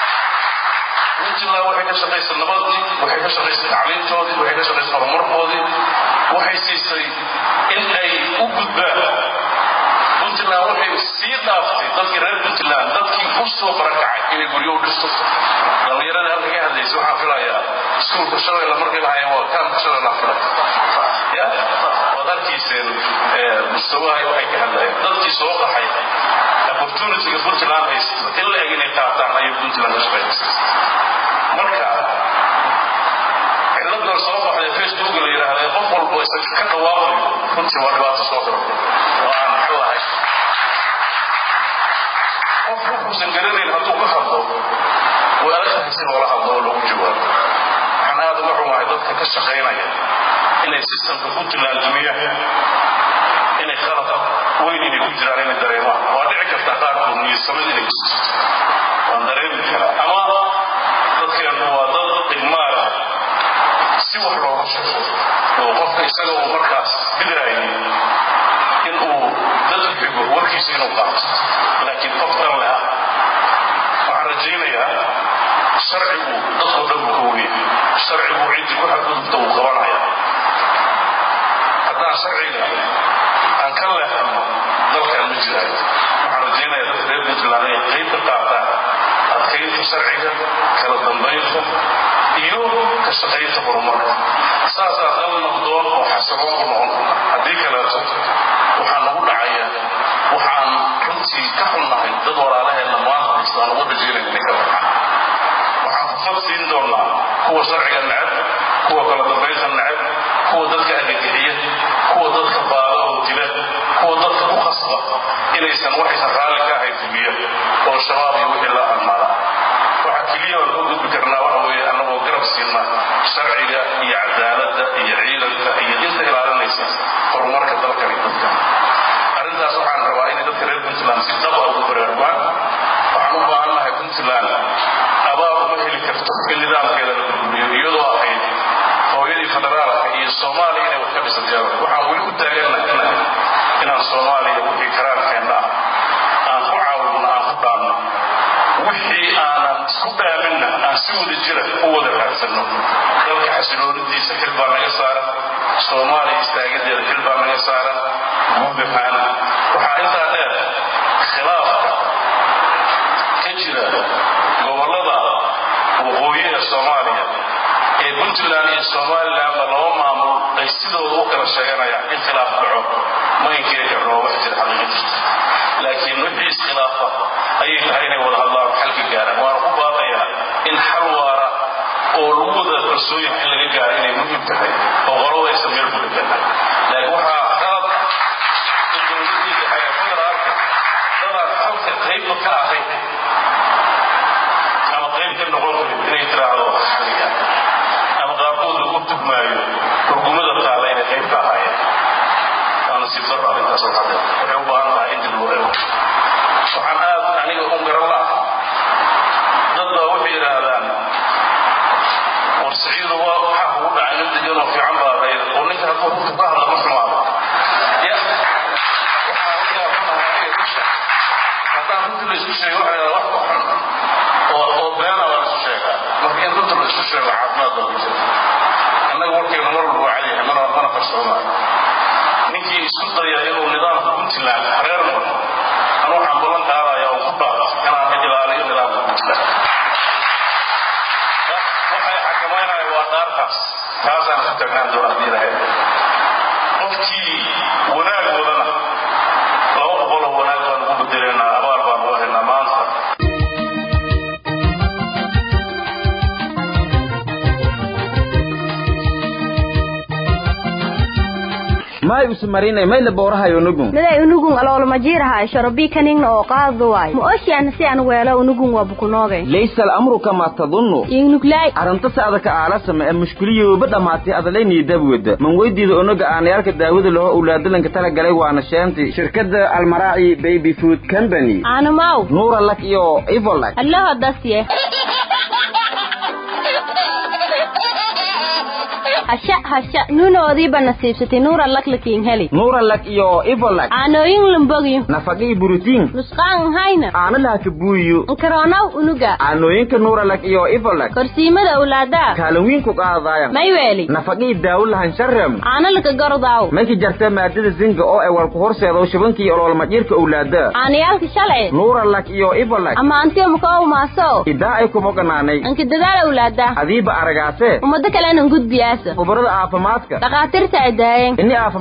puntland waxay ka shaqaysay nabadii waxay ka shaqaysay tacliintoodii waxay ka shaqaysay horumarkoodii waxay siisay in ay u gudbaan puntland waxay sii dhaaftay dadkii reer puntland dadkii u soo barakacay inay guryo u dhisto dhallinyaradii halka ka hadlaysa waxaan filayaa iskuulka shabeelle markay lahayeen waa kaamka shabeelle filay ya waad arkayseen mustawahay waxay ka hadlayeen dadkii soo qaxay opportunityga puntland haysta in la eg inay qaataan ayay puntland ka shaqaynaysa marka ciladan soo baxday facebook la yidhaahda qof walba isa ka dhawaaqayo runtii waa dhibaato soo korortay oo aan muxuu ahay qof wuxuusan garanayn hadduu ka hadlo way adag tahay si loola hadlo oo lagu jawaabo waxaan aad uga xumahay dadka ka shaqaynaya inay sistamka puntland dumiyaan inay qalab weyn inay ku jiraan inay dareemaan waa dhici karta qaarkood niyadsamad inay ku jirto waan dareemi karaa ama dadkeennu waa dad dhigmaala si wax loogu sheego oo qofka isaga uu markaas bidraayay in uu dad xigo warkiisa inuu qaato laakiin qof dhan leh ah waxaan rajaynayaa sharcigu dadkoo dhan buu ka weyay sharcigu ciddii ku xadgudubta uu qabanaya haddaan sharciga aan ka leexano dalkan ma jiraayo waxaan rajaynayaa dadka reer puntland inay qayb ka qaataan adkaynta sharciga kala dambaynta iyo ka shaqaynta horumarka saasaa dal nabdoon oo xasiloon ku noqon karna haddii kaleeto waxaa nagu dhacaya waxaan runtii ka xunnahay dad walaalaheenna maanta haystaan uga dhajeynayna inay ka baxaan waxaan fursad siin doonaa kuwa sharciga necab kuwa kala dambaynta necab kuwa dadka agagixiya kuwa dadka baada oo dila kuwa dadka ku khasba inaysan waxaysan raalli ka ahayn fuliya oo shabaab iyo wixii la almaada waxa keliya oo lagu gudbi karnaa waxa weeye annagoo garab siina sharciga iyo cadaaladda iyo ciidanka iyo inta ilaalinaysa horumarka dalkan iyo dadka arrintaas waxaan rabaa inay dadka reer puntland si dhaba ugu baraarugaan waxaan u baahannahay puntland abaar uma heli karto in nidaamkeeda la burburiyo iyadoo ahayd hooyadii federaalka iyo soomaaliya inay wax ka dhisan jaaban waxaan weli u taagannahay inaan soomaaliya wixii karaankeenna ah wixii aanan isku dhaaminna aan si wada jira u wada raadsanno dalka xasiloonidiisa xil baa naga saaran soomaaliya istaagideeda xil baa naga saaran guud ahaan waxaa intaa dheer khilaafka ka jira gobollada waqooyi ee soomaaliya ee puntland iyo somalilandba laba maamul ay sidooda u kala sheeganayaan in khilaaf dhaco ma inkiri karno wax jira xaqiiqa jirta laakiin wixii iskhilaafa ayay tahay inay wada hadlaan xalka gaaraan waana ku baaqayaa in xal waara oo lagu wada kalsooyin in laga gaaro inay muhiim tahay oo qolada aysan meel ku dhegana laakiin waxaa qalad in dowladii dhexe ee federaalka dadaan xalka qaybba ka ahayn ama qayb ka noqon karin inay tiraahdo xaliga ama qaarkood lagu tugmaayo hurgumada taala inay qayb ka ahaayeen waa nasiib darro arrintaas waxaade waxay u baahan tahay in dib loo eego waxaan aad aniga u garan laha dad baa waxay yidhaahdaan war siciidu waa waxaa kugu dhacay nin degan oo fiican baa ahayd oo ninka hadduu runta ka hadla ma xumaado ya waxaa halkaa ku tahay aniga dusha haddaan runta la isku sheego waxaa yidhahdaa wax ku xun oo oo beena baa la isku sheegaa marka in runta la isku sheego caafimaad baa ku jira annaga warkeenu mar walba waa cadyahay mana mana qarsoomaayo ninkii isku daya inuu nidaamka puntland hareer maro an waxaan ballan qaadaya oo ku dhaaf inaan ilaaliyo nidaamka puntland waxay xakamaynaya waa dhaartaas taasaan ku tagnaan doona haddii lahayd qofkii wanaag wadana laba boqoloo wanaag baan ugu bedelaynaa abaal baan uga helnaa maanta may usmarinay mayla bowrahayo nugun miday unugun aloolmajiiraha shorobii kaningna oo qaadu waay ma oshiana si aan weelo unugun waa bukunoogay laysa al'amru kamaa tadunnu ingnuglay arrinta se adaka aalasama ee mushkiliyooba dhammaatay adalaynii dabwada man weydiida onaga aanayaalka daawada laho owlaadalanka tala galay waana sheentay shirkadda almaraaci baby food company aanumaw nuura lak iyo ivolak allaho dasye hasha hasha nuunoodiiba nasiibsatay nuura laklakiin heli nuura lak iyo ivolak aanooyin lumbogyo nafaqii burutiin nusqaan hayna aana lahaka buuyo nkaronaw unuga aanooyinka nuura lak iyo ivolak korsiimada owlaadaa kaalin wiin ku qaadaayan may weeli nafaqii daawo lahan sharem aana laka gordaaw mayka jarta maadada zinga oo ay walku horseedo shabankii oloolmadhiirka owlaada aanayaalka shalci nuura lak iyo ivolak ama antiyo makaow maaso idaa ay kumoganaanay anka dadaal owlaada adiiba aragaase ummado kalena gudbiyaasa khubarada caafimaadka dhakhaatiirta ay daayeen ini aafim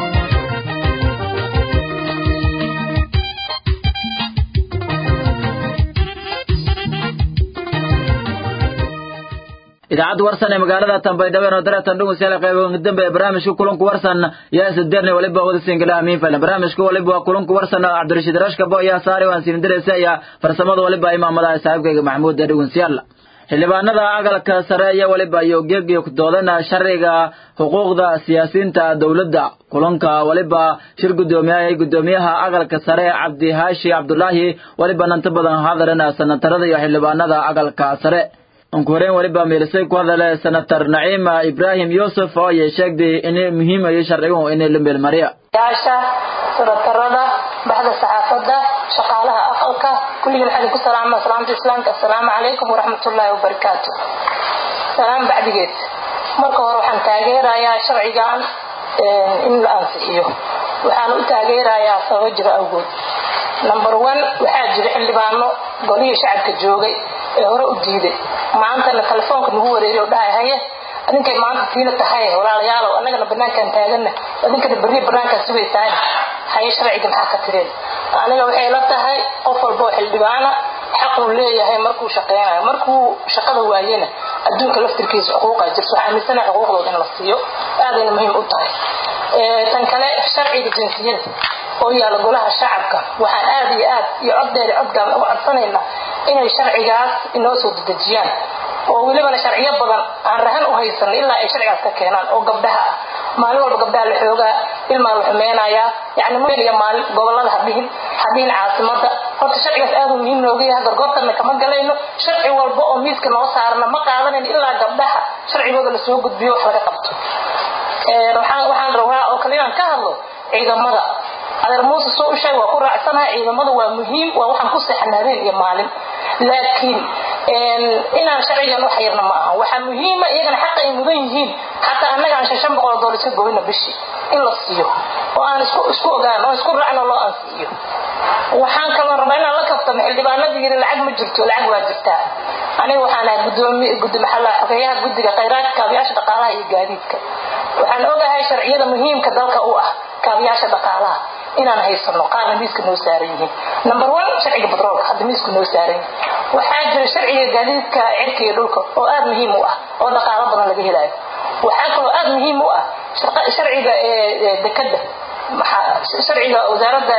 idaacadda warsan ee magaalada tanbaydhabo oo dareetan dhugusyaala qayboga dambe ee barnaamijka kulanku warsan yaa isdeerne waliba wada singala amiin falan barnaamijka waliba waa kulanku warsan oo cabdirashiid rashkabo ayaa saaray waan siin diraysa ayaa farsamada waliba imaamadaha saaxiibkayga maxamuud ee dhugunsiyaala xildhibaanada aqalka sare iyo waliba iyo geegiyo doodana sharciga xuquuqda siyaasiyiinta dowladda kulanka waliba shir guddoomiyaha guddoomiyaha aqalka sare cabdi haashi cabdulaahi waliba nanta badan hadaran sanatarada iyo xildhibaanada aqalka sare ugu horeyn waliba miilisay ku hadale senator naciim ibraahim yuusuf oo ay sheegday in muhiim ay sharcigu in la meelmariya yaasha senatarada baxda saxaafadda shaqaalaha aqalka kulligii maxaa idinku salaama salaamta islaamka assalaamu calaykum waraxmatullaahi wabarakaatu salaam bacdigeed marka hore waxaan taageerayaa sharcigan in la ansixiyo waxaan u taageerayaa sababo jiro awgood number one waxaa jira xildhibaano golihii shacabka joogay ee hore u diiday maantana telefoonka nagu wareeriy dhahay haye adinkay maanta tiina tahay walaalayaalow annagana banaankaan taagana adinkana berri banaankaan sugaysaani haye sharciga maxaa ka tireen aniga waxay la tahay qof walba oo xildhibaana xaquu leeyahay markuu shaqeynayo markuu shaqada waayena adduunka laftirkiisa xuquuqa jirto aaminsana xuquuqdooda in la siiyo aadayna muhiim u tahay tan kale sharciga jinsiyada oo yaala golaha shacabka waxaan aad iyo aad iyo coddeeri codgaan uga codsanaynaa inay sharcigaas inoo soo dedejiyaan oo welibana sharciyo badan aan rahan u haysan ilaa ay sharcigaas ka keenaan oo gabdhaha ah maalin walba gabdhaha la xoogaa ilmaa la xumeynayaa yani meliya maalin gobolada hadhihin hadhihin caasimada horta sharcigaas aad u muhiim nooga yahay gargoortana kama galayno sharci walba oo miiska noo saarana ma qaadanayn ilaa gabdhaha sharcigooda lasoo gudbiyo wax laga qabto waxaan rabaa oo kale inaan ka hadlo ciidamada adeer muuse soo u sheeg waa ku raacsanaha ciidamada waa muhiim waa waxaan ku seexana habeen iyo maalin laakiin inaan sharcigan wax yarna ma aha waxaa muhiima iyagana xaqa ay mudan yihiin xataa annaga aan shan shan boqol oo doolar iska goyna bishii in la siiyo oo aan isku isku ogaan oo isku raacno loo ansiiyo waxaan kaloo rabaa inaan la kaftamo xildhibaanadii yiri lacag ma jirto lacag waa jirtaa aniga waxaan ahay gudoomi guddi maxalla xogeeyaha guddiga khayraadka kaabiyaasha dhaqaalaha iyo gaadiidka waxaan ogahay sharciyada muhiimka dalka u ah kaabiyaasha dhaqaalaha inaan haysano qaarna miiska noo saaran yihiin number one sharciga batroolka hadda miisku noo saaran yihin waxaa jira sharciga gaadiidka cirka iyo dhulka oo aada muhiim u ah oo dhaqaalo badan laga helayo waxaa kaloo aada muhiim u ah sharciga dekada sharciga wasaaradda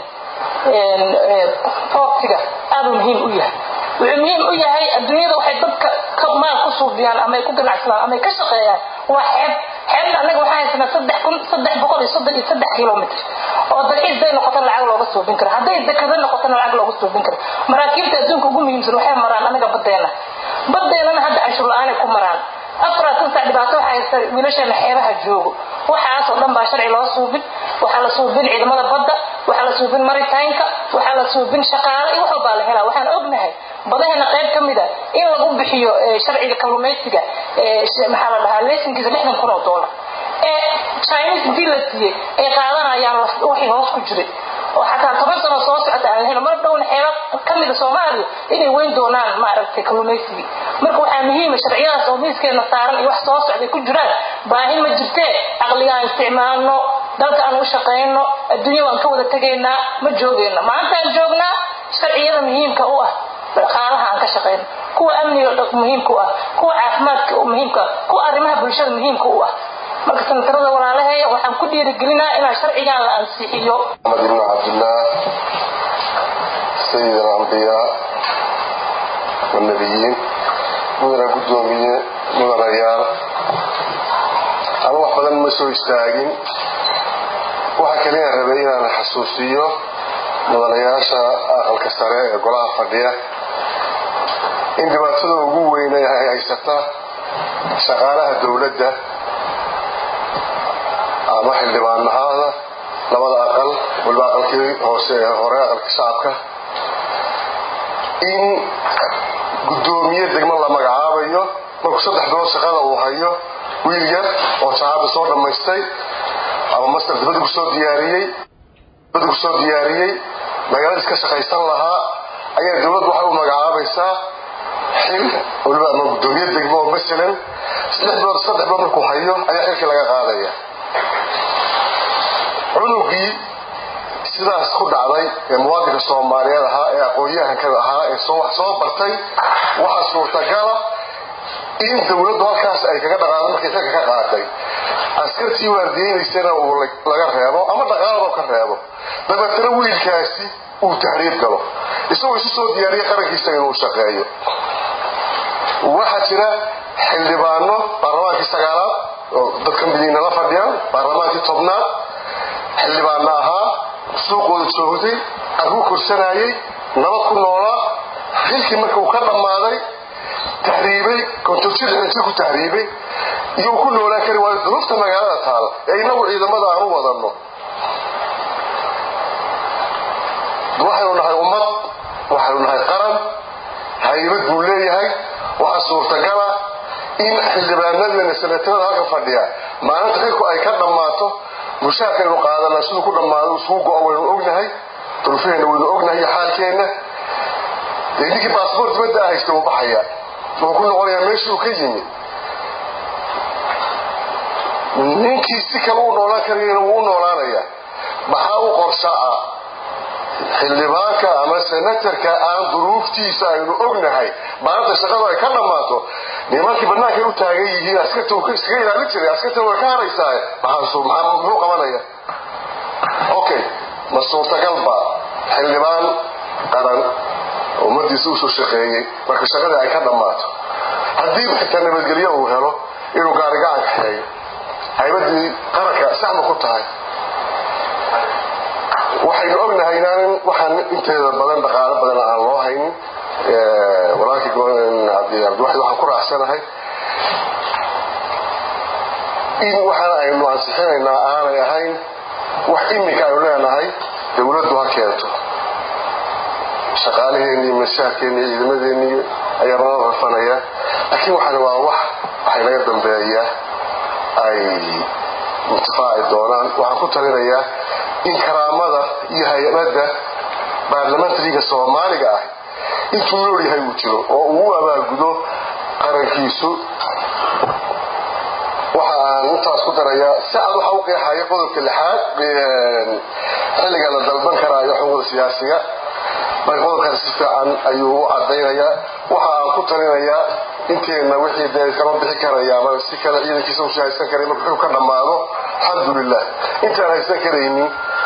portiga aada muhiim u yahay wuxuu muhiim u yahay adduunyada waxay dadka ka maal ku suubiyaan ama ay ku ganacsadaan ama ay ka shaqeeyaan waa xeeb xeebna annaga waxaa haysanaa saddex kun saddex boqol iyo soddon iyo saddex kilomitr oo dalxiis day noqoto lacag looga suubin karo hadday dekado noqotona lacag looga suubin karo maraakiibta adduunka ugu muhiimsan waxay maraan anaga badeena badeennana hadda canshuur la-aanay ku maraan afaraatan sac dhibaato waxaa haysta wiilasheena xeebaha joogo waxaasoo dhan baa sharci loo suubin waxaa la suubin ciidamada badda waxaa la suubin maritaynka waxaa la suubin shaqaale iyo wax walbaa la helaa waxaan ognahay badaheena qayb ka mida in lagu bixiyo sharciga kalluumaysiga maxaa la dhahaa leesinkiisa lixdan kun oo doolar ee chinese intii la siiyey ay qaadanayaan wixii hoos ku jiray oo xataa toban sano soo socota aan helo mar dhowna xeeba ka mida soomaaliya inay weyn doonaan maaragtay kalluumaysigii marka waxaa muhiima sharciyadaas oo miiskeena saaran iyo wax soo socday ku jiraan baahi ma jirtee caqliga aan isticmaalno dalka aan u shaqayno adduunya waan ka wada tegaynaa ma joogayno maantaan joognaa sharciyada muhiimka u ah dhaqaalaha aan ka shaqayno kuwa amniga muhiimka u ah kuwa caafimaadka muhiimka ah kuwa arrimaha bulshada muhiimka u ah marka sanatarada walaalaheeya waxaan ku dhiirigelinaa inaan sharcigan la ansixiyo محمد بن عبد الله سيد الأنبياء والنبيين مدن قدومية مدن ريال أنا wax badan ma soo istaagin waxa kaliya rabay inaan xasuusiyo mudanayaasha aqalka sare ee golaha fadhiya in dhibaatada ugu weyn ay haysata shaqaalaha dowladda ama xildhibaanahaada labada aqal waliba aqalkii hoose ee hore aqalka shacabka in guddoomiye degmo la magacaabayo markuu saddex bilood shaqada uu hayo wiil yar oo shahaada soo dhammaystay ama master dibadda kusoo diyaariyey dibadda kusoo diyaariyey magaaladiis ka shaqaysan lahaa ayaa dowladdu waxay u magacaabaysaa xil waliba ama guddoomiye degmo oo masalan saddex bilood saddex bilood markuu hayo ayaa xilkii laga qaadaya cunugii sidaas ku dhacday ee muwaadinka soomaaliyeed ahaa ee aqoon-yahanka ahaa ee wax soo bartay waxaa suurtagala in dowladdu halkaas ay kaga dhaqaado markay xilka ka qaaday askartii waardiyeynaysana uu laga reebo ama dhaqaalado ka reebo dabeetana wiilkaasi uu tahriib galo isagoo isu soo diyaariya qarankiisa inuu shaqeeyo waxaa jira xildhibaano baarlamaankii sagaalaad oo dadka midiina la fadhiyaan baarlamaankii tobnaad xildhibaano ahaa suuqooda joogtay argu korsanayay nabad ku noolaa xilkii marka uu ka dhammaaday tahriibay kontojirxinti ku tahriibay iyo uu ku noolaan kari waayo duruufta magaalada taal ee inagu ciidamada aan u wadanno waxaynu nahay ummad waxaynu nahay qaran haybad buu leeyahay waxaa suurtagala in xildhibaanadeena sanatarada halka fadhiya maalinta xilku ay ka dhammaato mushaarkaynu qaadanaa siduu ku dhammaado isugu go-o waynu ognahay duruufaheenna waynu ognahay iyo xaalkeenna dee ninkii baasboort dibadda a haysta wuu baxaya wuxuu ku noqonayaa meeshii uu ka yimi ninkii si kale u noolaan karayana wuu u noolaanayaa maxaa u qorsha ah xildhibaanka ama senatarka aan duruuftiisa aynu ognahay maalinta shaqadu ay ka dhammaato nimankii bannaankay u taagan yihiin askarta uu iskaga ilaalin jiray askartan way ka haraysaa maxaa muxuu qabanaya okay ma suurtagalba xildhibaan qaran ummadiisa usoo shaqeeyey marka shaqadii ay ka dhammaato haddii xitaa nabadgelyo uu helo inuu gaarigacan kaxeeyo haybadii qaranka saxma ku tahay waxaynu ognahay inaanan waxaan inteeda badan dhaqaalo badan aan loo haynin walaalkii cabdiwaxid waxaan ku raacsanahay in waxaan aynu ansixinaynaa aanay ahayn wax iminka aynu leenahay dowladdu ha keento shaqaalaheeni iyo mashaarkeeni iyo ciidamadeeni ayaa nala rafanaya laakiin waxaan waa wax waxay naga dambeeya ay intifaaci doonaan waxaan ku talinayaa in karaamada iyo hay-adda baarlamentariga soomaaliga ah intuu nool yahay uu jiro oo uu u abaalgudo qarankiisu waxa aan intaas ku darayaa si cad waxa u qeexaya qodobka lixaad xilliga la dalban karaayo xuquuqda siyaasiga marka qodobkaas si fiican ayuu u cadaynayaa waxa aan ku talinayaa inteena wixii dee kama bixi karaya ama si kale ciidankiisa usi haysan karay marka wuxuu ka dhammaado alxamdulilah intaan haysan karaynin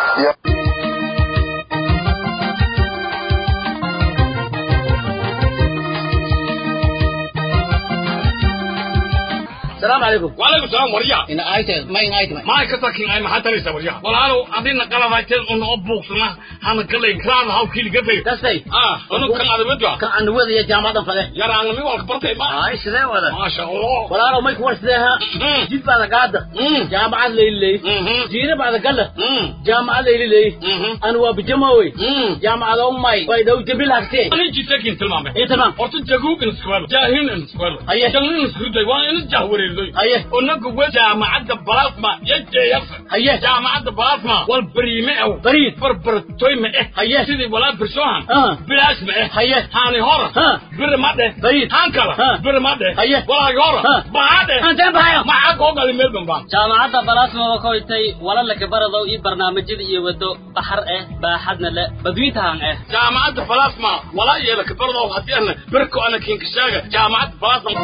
السلام عليكم وعليكم السلام وريا إن آيت ما إن آيت ما ما كتاكين أي محل تريسا وريا والعالو عدينا قلبايتين أنه أبوكسنا هانا كلا إنكران هاو كيلي قفي كسي آه أنه كان على ودوا كان عند ودي يا جامعة فله يا رانا مي والك برتي ما آه سيدا ولا ما شاء الله ولا رو ما يكون سيدا جيت بعد قادة جامعة ليلي لي جينا بعد قلة جامعة ليلي لي أنا وبجماوي جامعة أمي ويدو جبل هكتي أنا جيت لكن تلمامه إيه تمام أرتو جاكوك نسكوالو جاهين نسكوالو أيه جاهين نسكوالو وانا نجاهوري لوي أيه ونقو جامعة بلاسما يجي يفر أيه جامعة بلاسما والبريمة أو بريد بربرتوي ما إيه أيه سيدي ولا برسوهان آه بلاش ما إيه أيه هاني هورا ها بر ما ده بريد هانكلا ها بر ما ده أيه ولا يورا ها بعد أنت بهايو معاك وقال ميلبن بان jaamacadda balaasma waa ka hoytay walalaka baradow iyo barnaamijyada iyo wado baxar ah baaxadna le badwiintahan ah jaamacadda balaasma walaa yeelaka bardow haddii ana berko ana kinkashaaga jaamacadda balaasma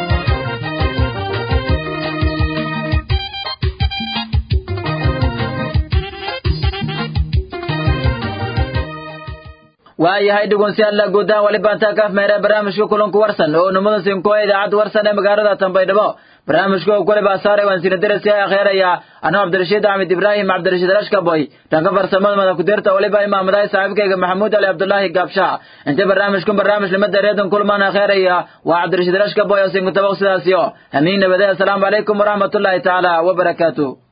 waayahay dhegeystayaal guudahaan wali baantaa kaaf meera barnaamijka kulanku warsan oo numada sinkoa idaacadda warsan ee magaalada Tanbaydhabo barnaamijka oo kale baa saaray waan sina darasi akhiiraya anoo Cabdirashiid Axmed Ibrahim Cabdirashiid Rashka boy dhanka farsamada mada ku dirta waliba imaamadahay saaxiibkayga Maxamuud Ali Cabdullaahi Gaabsha inta barnaamijkan barnaamij lamada reedan kulmaan akhiiraya waa Cabdirashiid Rashka boy oo sinko tabaq sidaasiyo amiin nabadaya assalaamu calaykum waraxmatullaahi tacaala wa barakaatuh